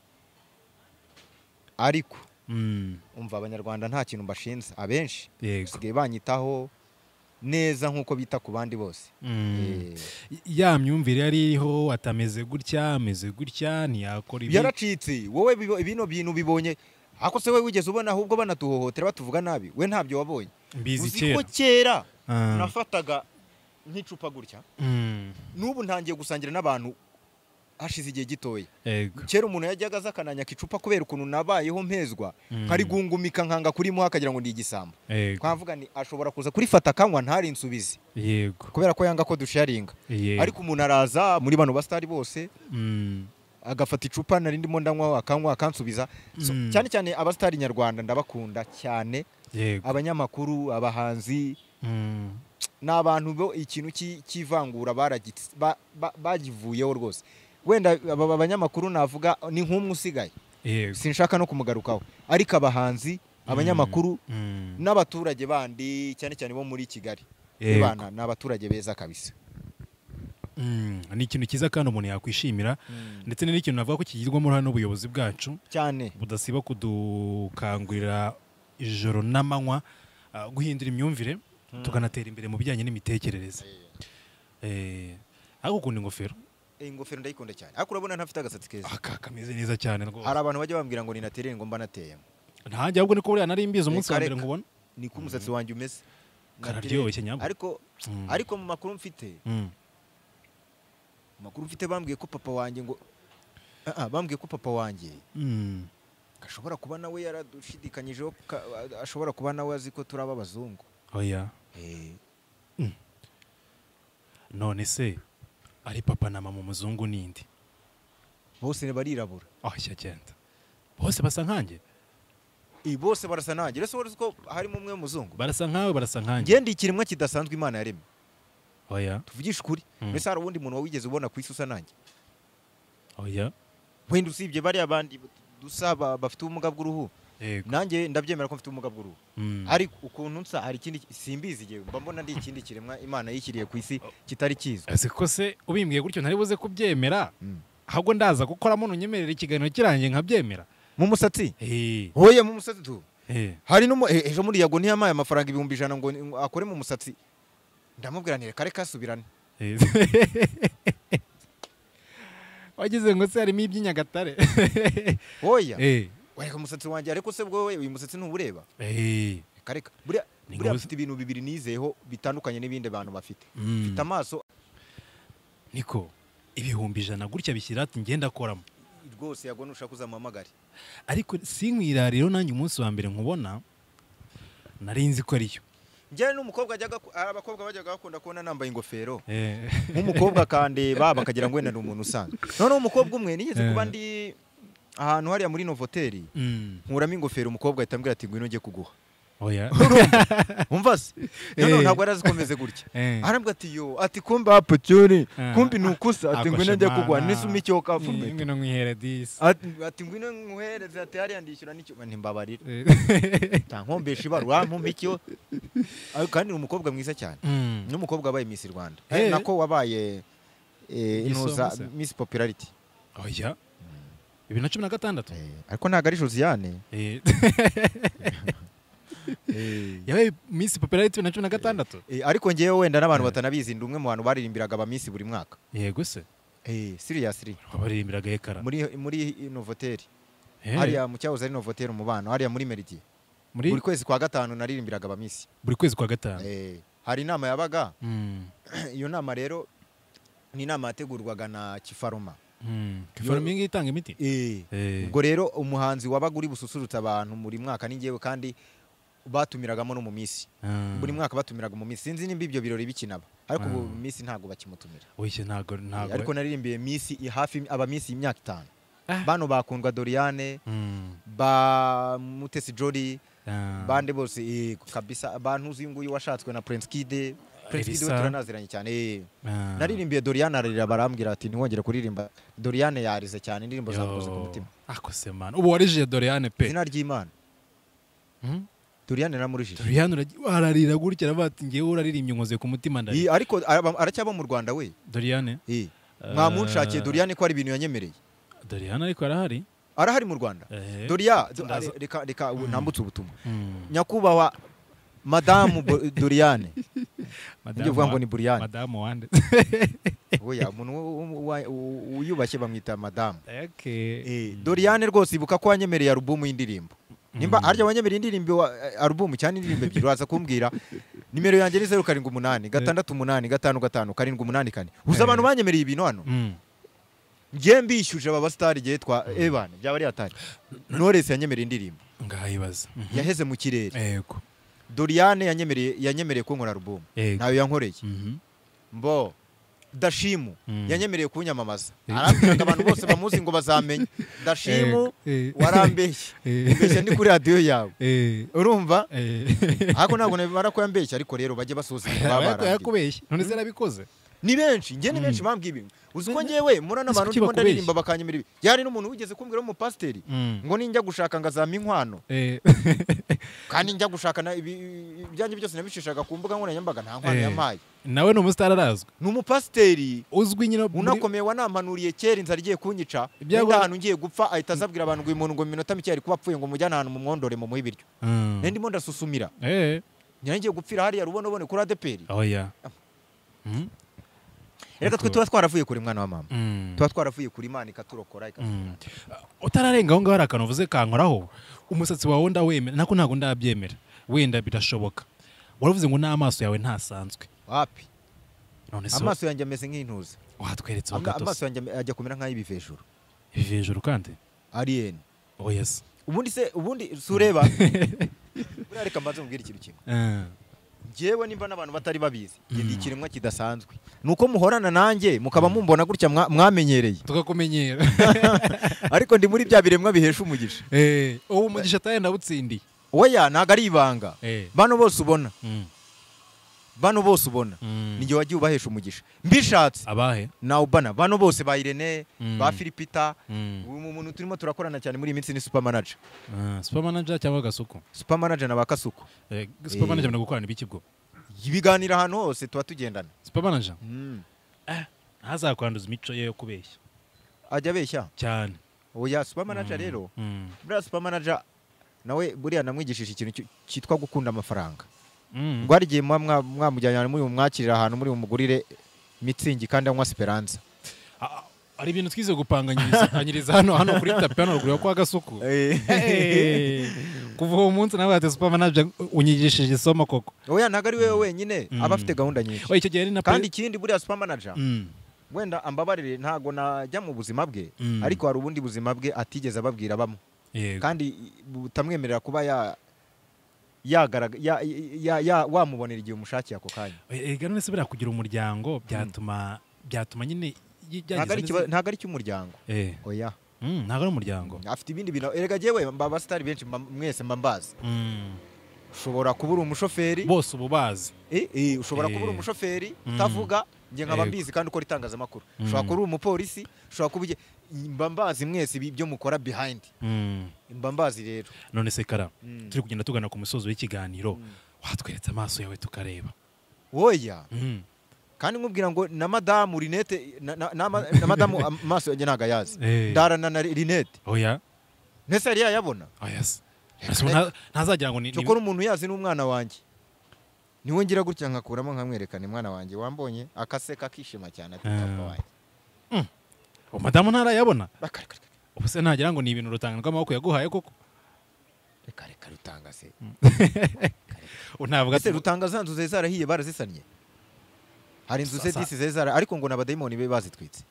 ariko Mm. umva abanyarwanda nta kintu mbashinze abenshi Yego. basigaye banyitaho neza nk'uko bita ku bandi bose Mm. Eh, ya myumvire yari iriho atameze gutya ameze gutya ntiyakora ibi byaracitse wowe bibo- bino bintu bibonye ako se wowe wigeze ubona ahubwo banatuhohotera batuvuga nabi we ntabyo wabonye mbizi uzi ko kera kera Ah. nafataga nk'icupa gutya Mm. n'ubu ntangiye gusangira n'abantu hashize igihe gitoya Yego. kera umuntu yajyaga aza akananyaka icupa kubera ukuntu nabayeho mpezwa nkarigungumika nkanga kurimuha akagira ngo ndi igisambo Yego. twavuga ni ashobora kuza kurifata akanywa ntari insubizi yego kubera ko yanga ko dusharinga yego ariko umuntu araza muri bano basitari bose Mm. agafata icupa nari ndimo ndanywa akanywa akansubiza So, Mm. cyane cyane abasitari nyarwanda ndabakunda cyane yego abanyamakuru abahanzi Mm. ni abantu bo ikintu cy'i- cy'ivangura baragitse- ba- ba- bagivuyeho rwose wenda aba aba banyamakuru navuga ni nk'umwe usigaye yego sinshaka no kumugarukaho ariko abahanzi abanyamakuru Mm. n'abaturage bandi cyane cyane bo muri kigali Yego. bana ni abaturage beza kabisa Mm. ni ikintu cyiza kandi umuntu yakwishimira ndetse ni n'ikintu navuga ko kigirwamo uruhare n'ubuyobozi bwacu cyane budasiba kudukangurira ijoro n'amanywa ah, guhindura imyumvire tukanatera imbere mu bijyanye n'imitekerereze Eh, ariko ukunda ingofero Eh, ingofero ndayikunda cyane ariko urabona ntafite agasatsi keza aka kameze neza cyane rwose hari abantu bajya bambwira ngo ninaterere ngo mba nateyemo ntanjye ahubwo niko buriya nari mbizi umunsi wa Reka, mbere reka. nkubona niko umusatsi wanjye umeze Kararyoshye Natereye. nyabwo. ariko Mm. ariko mu makuru mfite Mm. mu makuru mfite bambwiye ko papa wanjye ngo Ah, ah, bambwiye ko papa wanjye Mm. ashobora kuba nawe yaradushidikanyijeho ka- ashobora kuba nawe azi ko turaba abazungu oya Eh, none se ari papa na mama umuzungu n'indi bose barirabura ahashya cyenda bose basa nkanjye Eh, bose barasa nanjye rero wari uzi ko harimo umwe w'umuzungu barasa nkawe barasa nkanjye ngewe ndi ikiremwa kidasanzwe imana yaremye oya tuvugishe ukuri Mm. mbese hari uwundi muntu wawigeze ubona ku isi usa nanjye oya wenda usibye bariya bandi dusa ba- bafite ubumuga bw'uruhu yego nanjye ndabyemera ko mfite ubumuga bw'uruhu Mm. ariko ukuntu nsa hari ikindi simbizi igihe mba mbona ndi ikindi kiremwa imana yishyiriye ku isi kitari kizwi ese ko se ubimbwiye gutyo ntari buze kubyemera Mm. ahubwo ndaza gukoramo ntunyemerera ikiganiro kirangiye nkabyemera mu musatsi Eh, hoye mu musatsi tu eh, hari n'umu e- ejo muri yago ntiyamaye amafaranga ibihumbi ijana ngo ngo akore mu musatsi ndamubwira nti kare kasubirane eh. wagize ngo se harimo iby'inyagatare hoya Eh, wareka umusatsi wanjye ariko se bwo we, uyu musatsi ntuwureba eh, reka reka buriya Ni buriya ngombwa- mfite ibintu bibiri nizeyeho bitandukanye n'ibindi bantu bafite Mm. mfite amaso niko ibihumbi ijana gutya bishyira ati ngenda akoramo rwose yago nushaka uzamuhamagare ariko sinkwira rero nanjye umunsi wa mbere nkubona nari nzi ko ariyo njyewe n'umukobwa ajyaga ku- hari abakobwa bajyaga bakunda kubona nambaye ingofero Eh, nk'umukobwa akandeba bakagira ngo wenda ni umuntu usanzwe noneho umukobwa umwe nigeze Eh. kuba ndi ahantu hariya muri novoteri mm, nkuramo ingofero umukobwa ahita ambwira ati ngwino njye kuguha oya umva se noneho Eh. ntabwo yari azikomeze gutya Eh. arambwira ati yo ati kumbe hapo cyuri Ah. kumbe ni ukusa ati Ako ngwino njye shemana. kuguha nisumi cyo Eh, kafume ngwino nkwihere disi ati ati ngwino nkuhereze ati hariya ndishyura n'icyo ntimbabarira Eh, ntankombesha ibarura ntumpe icyo Ariko kandi ni umukobwa mwiza cyane mm, n'umukobwa wabaye Miss Rwanda Eh. eh, nako wabaye eh, intuza Igisonga se. Miss Popularity oya bibiri na cumi na gatandatu eh, ariko ntabwo ari Josiane Eh, eh, yabaye minsi popularity bibiri na cumi na gatandatu eh, ariko ngewe wenda n'abantu batanabizi ndi umwe mu bantu baririmbiraga aba Miss buri mwaka yego se eh, seriously baririmbiraga ekara muri muri Novoteri Eh, hariya mu cyahoze ari Novoteri umubano hariya muri Meridier muri buri kwezi kwa gatanu naririmbiraga aba Miss buri kwezi kwa gatanu eh, hari inama yabaga Mm, iyo nama rero ni inama yategurwaga na Kifaruma mm. Faruming iyi itanga imiti Eh. Eh, ubwo rero umuhanzi wabaga uri bususurutse abantu buri mwaka ni ngewe kandi batumiragamo no mu minsi ah, buri mwaka batumiraga mu minsi sinzi nimba ibyo birori bikinaba ariko ubu Ah. mu minsi ntabwo bakimutumira oya ntago ntago ariko naririmbiye minsi i- hafi aba minsi y'imyaka itanu Ah. bano bakundwa Doriane Mm, ba Mutesi Jolly ah, bande bose eh, kabisa abantu uzi nguyu washatswe na Prince Kid Prince Kid we Elisa. turanaziranye cyane eh. ah. naririmbiye Doriane ararira barambwira ati ntiwongere kuririmba Doriane yarize cyane indirimbo zamukoze ku Yo, mutima ako se mana ubu warije doriane pe izina ry'Imana Mm? Doriane namurijije doriane uragi- ararira gutya aravuga ati ngewe uraririmbye nkoze ku mutima Iyi, ndari ariko araba- aracyaba mu rwanda we doriane Iyi. Eh. mwamunshakiye doriane ko hari ibintu yanyemereye doriane ariko arahari arahari mu rwanda Ehe. doriya Ndaza- reka reka ubu nambutse ubutumwa nyakubahwa madamu Bo- doriyane Madamu njye uvuga ngo wa- ni buriyane madamu wande oya umuntu wo- wo- wa- u- wiyubashye bamwita madamu okay. Eh, doriyane rwose ibuka ko wanyemereye alubumu y'indirimbo nimba harya wanyemereye indirimbo wa- alubumu cyangwa indirimbo ebyiri waza kumbwira nimero yanjye ni zeru karindwi umunani gatandatu umunani gatanu gatanu karindwi umunani kane uzi abantu banyemereye ibintu hano Mm. njye mbishyuje aba basitari igihe twa ebana byaba ari hatari noresi yanyemereye indirimbo ngayibaza Mhm. yaheze mu kirere yego doriyane yanyemereye yanyemereye kunkora alubumu Yego. ntayo yankoreye Mhm. mbo dashimu Mm. yanyemereye kunyamamaza Eh. arambwira ngo abantu bose bamuzi ngo bazamenye dashimu Yego. Eh. warambeshye Eh. mbeshya ni kuri radiyo yawe Eh, urumva eh. ariko ntabwo nabimara ko yambeshya ariko rero bajye basoza ibintu baba Aba barangiye yakubeshye none se nabikoze ni benshi njye ni benshi bambwiye ibintu uzi ko njyewe murana Ese abantu kuki ndimo bakubeshya? ndaririmba bakanyemera ibi yari n'umuntu wigeze kumbwira w'umupasiteri Mm. ngo ninjya gushaka ngazama inkwano Eh. kandi njya gushaka na- ibi- ibyanjye byose nabishishaga ku mbuga nkoranyambaga nta nkwano Eh. yampaye nawe ni umusitari arazwi ni umupasiteri uzwi nyine muri- unakomeye wanamanuriye kera inzara igiye kunyica Ibyago- wenda ahantu ngiye gupfa ahita azabwira abantu ngo uyu muntu ngo mu minota mike yari kuba apfuye ngo mujyane ahantu mumwondore mumuhe ibiryo Mm. nari ndimo ndasusumira Eh. nyari ngiye gupfira hariya rubonobone kuri adeperi oya Mm. reka twe tuba twaravuye kuri mwana wa mama Mm. tuba twaravuye kuri imana ikaturokora ikatu- Mm. utararenga aho ngaho hari akantu uvuze kankoraho umusatsi wawe ndawemera nako ntabwo ndabyemera wenda birashoboka waravuze ngo n'amaso yawe ntasanzwe wapi none se amaso yanjye ameze nk'intuza watweretseho Ama- amaso gatose yanjye ame- ajya kumera nk'ay'ibivejuru ibi hejuru kandi aliyeni oya se ubundi se ubundi si ureba buriya reka mbanze mubwire ikintu kimwe Eh. njyewe nimba n'abantu batari babizi njye ndi ikiremwa kidasanzwe ni uko muhorana nanjye mukaba mumbona gutya mwa- mwamenyereye tukakumenyera ariko ndi muri bya biremwa bihesha umugisha Eh, uwo umugisha ataye ndawutsindiye oya ntabwo ari ibanga Eh. bano bose ubona Mm. bano bose ubona Mm. ni njye wagiye ubahesha umugisha mbishatse abahe nawe ubana bano bose ba irene Mm. ba filipita Mm. uyu muntu turimo turakorana cyane muri iyi minsi ni supermanager Ah, supermanager cyangwa gasuku supermanager na ba kasuku Eh, supermanager mna gukorana ibiki bwo ibiganiro ahantu hose tuba tugendana supermanager Mm. eh, ntazakwanduza imico ye yo kubeshya ajya abeshya cyane oya supermanager rero Mm. buriya supermanager nawe buriya namwigishije ikintu cy- cyitwa gukunda amafaranga Mm. ngo hari igihe muba mwa- mwamujyana muri bumwakirira ahantu muri bumugurire mitsingi kandi anywa esperanza Ah, ah, hari ibintu twize gupanganyiriza hano hano kuri tapi hano ruguru yo kwa gasuku Eh, kuva uwo munsi nawe ati supermanager unyigishije isomo koko oya ntabwo ari wowe wenyine Mm. aba afite gahunda nyinshi oya icyo gihe ni na kandi pe- ikindi buriya supermanager Mm. wenda ambabarire ntabwo najya mu buzima bwe Mm. ariko hari ubundi buzima bwe atigeze ababwira bamwe yego kandi butamwemerera kuba ya yagaraga- ya- ya- ya- wamubonera igihe umushakiye ako kanya ega none se buriya kugira umuryango byatuma byatuma nyine y- ntabwo ari byagize ikiba- ntabwo ari icy'umuryango neza- Eh, oya mm, ntabwo ari umuryango afite ibindi bintu erega jyewe mba abasitari benshi mba- mwese mba mbazi Mm. ushobora kuba uri umushoferi bose ubu bazi Eh, eh, ushobora kuba uri Eh. umushoferi Mm. utavuga njye nkaba Yego. mbizi kandi ukora itangazamakuru Mm. ushobora kuba uri umupolisi ushobora kuba uge- mba mbazi mwese ibi- ibyo mukora behind Mm. mba mbazi rero none se kara Mm. turi kugenda tugana ku musozo w'ikiganiro watweretse amaso yawe tukareba oya Mm. kandi nkubwira ngo na madamu rinete na, na, na, ma- na madamu amaso yanjye ntabwo ayazi Eh. ndarana na rinete oya ntese yari yayabona oya se Ese nta- ntazagira ngo ni ni- cyokora umuntu yazi n'umwana wanjye niwe ngira gutya nkakuramo nkamwerekana mwana wanjye wambonye akaseka akishima cyane ati Ah. papa wanjye Oh, madamu ntarayabona Reka, reka, reka, ubu se ntagira ngo ni ibintu rutanga rw'amaboko yaguhaye koko reka reka rutanga se unavuga ese rutanga za nzu zari zarahiye barazisannye hari inzu Sa- ze sa- disi zari zara ariko ngo ni abadayimoni be bazitwitse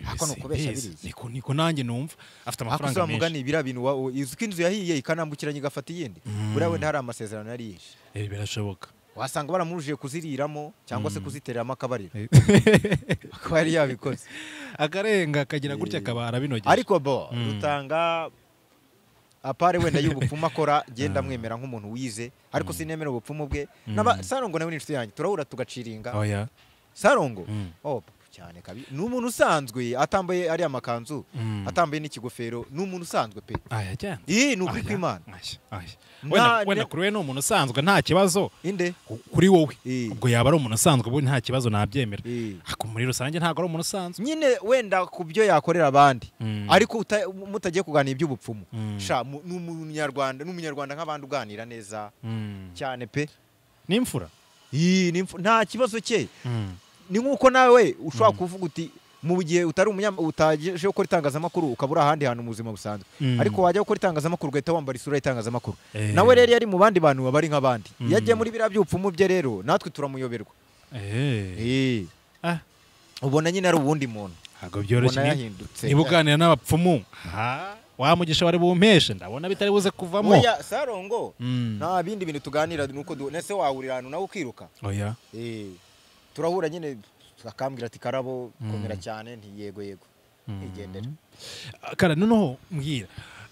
Ako ni ukubeshya biriya. niko niko nanjye numva ariko afite amafaranga menshi uzamugani biriya bintu wa- uzi ko inzu yahiye ikanambukiranya igafata iyindi Mm. buriya wenda hari amasezerano yari yishe Eh, birashoboka wasanga baramuruje kuziriramo cyangwa se Mm. kuzitereramo akabariro Eh. akaba yari yabikoze akarenga akagira gutya Eh. akaba arabinogeje ariko bo Mm. rutanga apare wenda y'ubupfumu akora genda amwemera nk'umuntu wize ariko sinemera ubupfumu bwe N'aba- sarongo nawe ni inshuti yanjye turahura tugaciringa oya sarongo Mm. oh cyane kabi ni umuntu usanzwe atambaye ariya makanzu Mm. atambaye n'ikigofero ni umuntu usanzwe pe aya cyane iyi ni ukuri kw'imana Aya, aya. Nta- Wenda- wenda ne- kuri we ni umuntu usanzwe nta kibazo inde ku- kuri wowe Eh. ubwo yaba ari umuntu usanzwe ubu nta kibazo nabyemera Eh. ariko muri rusange ntabwo ari umuntu usanzwe nyine wenda ku byo yakorera abandi Mm. ariko uta- mutagiye kuganira iby'ubupfumu Mm. sha mu- ni umunyarwanda ni umunyarwanda nk'abandi uganira neza Mm. cyane pe ni imfura Ii, ni impfu- nta kibazo cye Mm. ni nk'uko nawe ushobora kuvuga uti mu gihe utari umunya utaje gukora itangazamakuru ukaba uri ahandi hantu mu buzima busanzwe Mm. ariko wajya gukora itangazamakuru ugahita wambara isura y'itangazamakuru Eh. nawe rero yari mu bandi bantu baba ari nk'abandi Mm. iyo agiye muri biriya by'ubupfumu bye rero natwe turamuyoberwa Eh. Eh. Ah. ubona nyine ari uwundi muntu ntabwo byoroshye ubona ni- yahindutse niba uganira n'abapfumu ha, wa mugisha wari bumpeshe ndabona bitari buze kuvamo Oya, sarongo Mm. nta bindi bintu tuganira ni uko du- ese wahurira ahantu nawe ukiruka oya Eh, turahura nyine akambwira ati karabo Mm. komera cyane ntiyego yego ntigendera kara noneho mbwira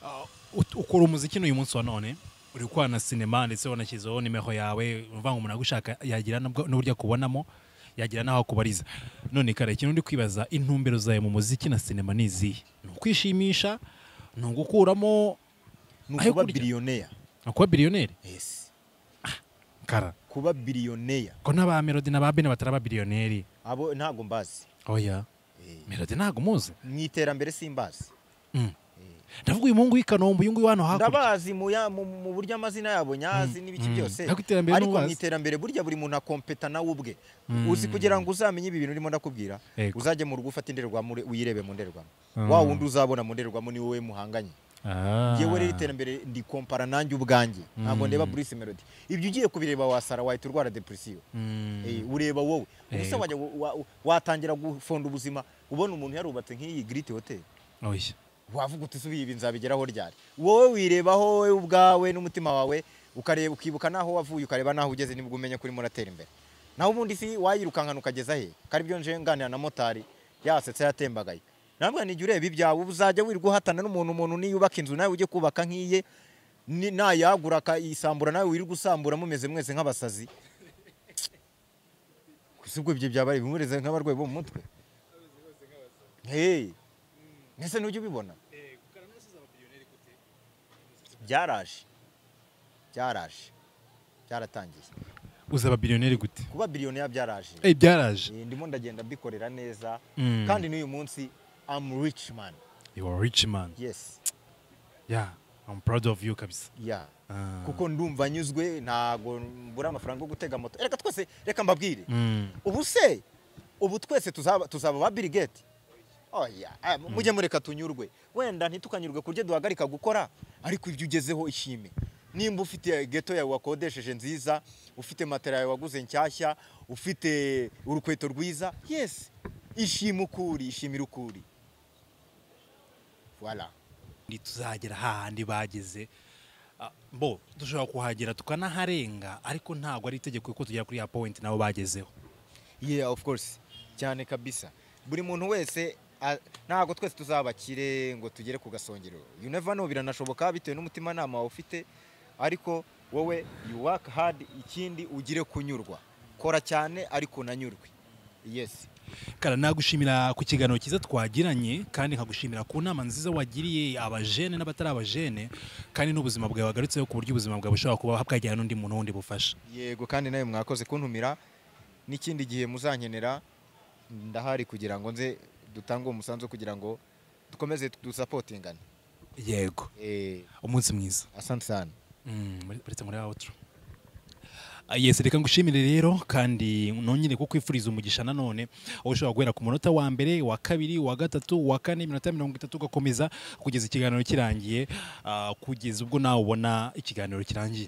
ah, ut- ukora umuziki n'uyu munsi wa none uri gukora na sinema ndetse wanashyizeho nimeho yawe uvuga ngo umuntu agushaka yagira n'ubwo- n'uburyo akubonamo yagira n'aho akubariza none kare ikintu ndi kwibaza intumbero zawe mu muziki na sinema ni izihe ni ukwishimisha ni ugukuramo ni Ayo ukuba kurya. biriyoneya ni ukuba biliyoneri yes kara kuba biriyoneya ko n'aba melody na ba bene batari ababiliyoneri abo ntabwo mbazi oya Eh, melody ntabwo muzi mu iterambere simbazi Mm. ndavuga uyu muhungu w'i kanombe uyu nguyu wano hakurya ndabazi mu ya- mu- mu buryo amazina yabo nyazi Mm, n'ibiki mm. byose Ariko iterambere ariko mu ntubazi. iterambere burya buri muntu akompeta nawe ubwe Mm. uzi kugira ngo uzamenye ibi bintu urimo ndakubwira Yego. uzajye mu rugo ufate indorerwamo ure- uyirebe mu ndorerwamo Mm. wa wundi uzabona mu ndorerwamo ni wowe muhanganye Ah. yewe rero iterambere ndikompara nanjye ubwanjye ntabwo Mm. ndeba Bruce Melody ibyo ugiye kubireba wasara wahita urwara depression Mm. Eh, ureba wowe ubuse Yego. wajya wa- wa- watangira gufonda ubuzima ubona umuntu yarubatse nk'iyi Great Hotel oya wavuga uti subiye ibi nzabigeraho ryari wowe wirebaho wowe ubwawe n'umutima wawe ukareba ukibuka naho wavuye ukareba naho ugeze nibwo umenya ko urimo uratera imbere naho ubundi si wayirukankana ukageza he kari byo nje nganira na motari yasetse yatembagaye nabwo nijya ureba ibyawe uba uzajya wirirwa uhatana n'umuntu umuntu niyubaka inzu nawe ujye kubaka nk'iye ni- nayagura akayisambura nawe wirirwa usambura mumeze mwese nk'abasazi si ubwo ibyo byaba ari bimureze nk'abarwayi bo mu mutwe hey. mbese ntujya ubibona byaraje byaraje byaratangiye uzaba biliyoneri gute kuba biliyoniya byaraje Eh, byaraje Eh, ndimo ndagenda mbikorera neza Mm. kandi n'uyu munsi am rich man you are a rich man yes yeah i'm proud of you kabisa yeah Ah. kuko ndumva nyuzwe ntago mbura amafaranga yo gutega moto reka twese reka mbabwire Mm. ubu se ubu twese tuzaba tuzaba ba Bill Gates oya ah, mujye mureka tunyurwe wenda ntitukanyurwe kuryo duhagarika gukora ariko ibyo ugezeho ishime nimba ufite geto yawe wakodesheje nziza ufite matera yawe waguze nshyashya ufite urukweto rwiza yes ishima ukuri ishimira ukuri voilà Ndi tuzagera hahandi bageze Ah, bo dushobora kuhagera tukanaharenga ariko ntabwo ari itegeko ko tugera kuri ya point nabo bagezeho yeah of course cyane kabisa buri muntu wese a- ntabwo twese tuzabakire ngo tugere ku gasongero you never know biranashoboka bitewe n'umutimanama wawe ufite ariko wowe you work hard ikindi ugire kunyurwa kora cyane ariko unanyurwe yes kara nagushimira ku kiganiro cyiza twagiranye kandi nkagushimira ku nama nziza wagiriye abajene n'abatari abajene kandi n'ubuzima bwawe wagarutseho ku buryo ubuzima bwawe bushobora kuba bwajyana n'undi muntu wundi bufasha yego kandi nawe mwakoze kuntumira n'ikindi gihe muzankenera ndahari kugira ngo nze dutange uwo musanzu kugira ngo dukomeze dusapotingane yego eh umunsi mwiza asante sana Mm, muri- uretse muri outro Ah, yes reka ngushimire rero kandi nongere ko kwifuriza umugisha nanone aho ushobora guhera ku munota wa mbere wa kabiri wa gatatu wa kane iminota mirongo itatu ugakomeza kugeza ikiganiro kirangiye ah, kugeza ubwo nawe ubona ikiganiro kirangiye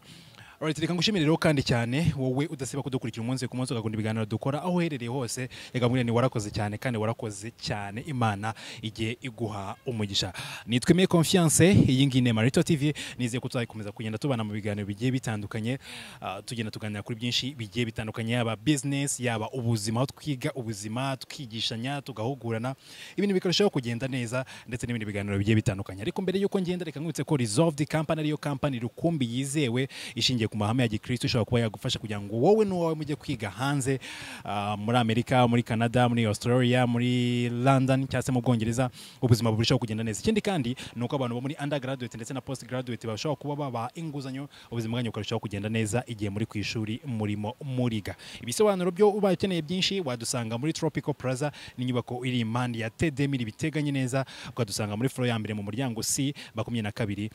Alright, reka ngushimire rero kandi cyane wowe udasiba kudukurikira umunsi ku munsi ugakunda ibiganiro dukora aho uherereye hose reka mbwira ni warakoze cyane kandi warakoze cyane imana igiye iguha umugisha nitwe me confiance iyi ngiyi ni marito tv nizeye ko tuzakomeza kugenda tubana mu biganiro bigiye bitandukanye ah, tugenda tuganira kuri byinshi bigiye bitandukanye yaba business yaba ubuzima aho twiga ubuzima twigishanya tugahugurana ibintu bikarushaho kugenda neza ndetse n'ibindi biganiro bigiye bitandukanye ariko mbere y'uko ngenda reka nkwibutse ko resolved company ariyo company rukumbi yizewe ishingiye ku mahame ya gikristo ishobora kuba yagufasha kugira ngo wowe n'uwawe mujye kwiga hanze ah, muri amerika muri canada muri australia muri london cyangwa se mu bwongereza ubuzima burushaho kugenda neza ikindi kandi ni uko abantu bo muri undergraduate ndetse na postgraduate bashobora kuba babaha inguzanyo ubuzima bwanyu bukarushaho kugenda neza igihe muri ku ishuri murimo muriga ibisobanuro byo ubaye ukeneye byinshi wadusanga muri tropical plaza ni inyubako iri impande ya tedemiri biteganye neza ukadusanga muri foro ya mbere mu muryango c makumyabiri na kabiri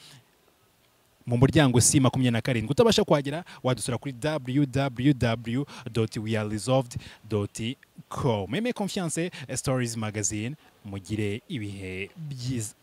mu muryango si makumyabiri na karindwi utabasha kuhagera wadusura kuri www weareresolved com meme confiance stories magazine mugire ibihe byiza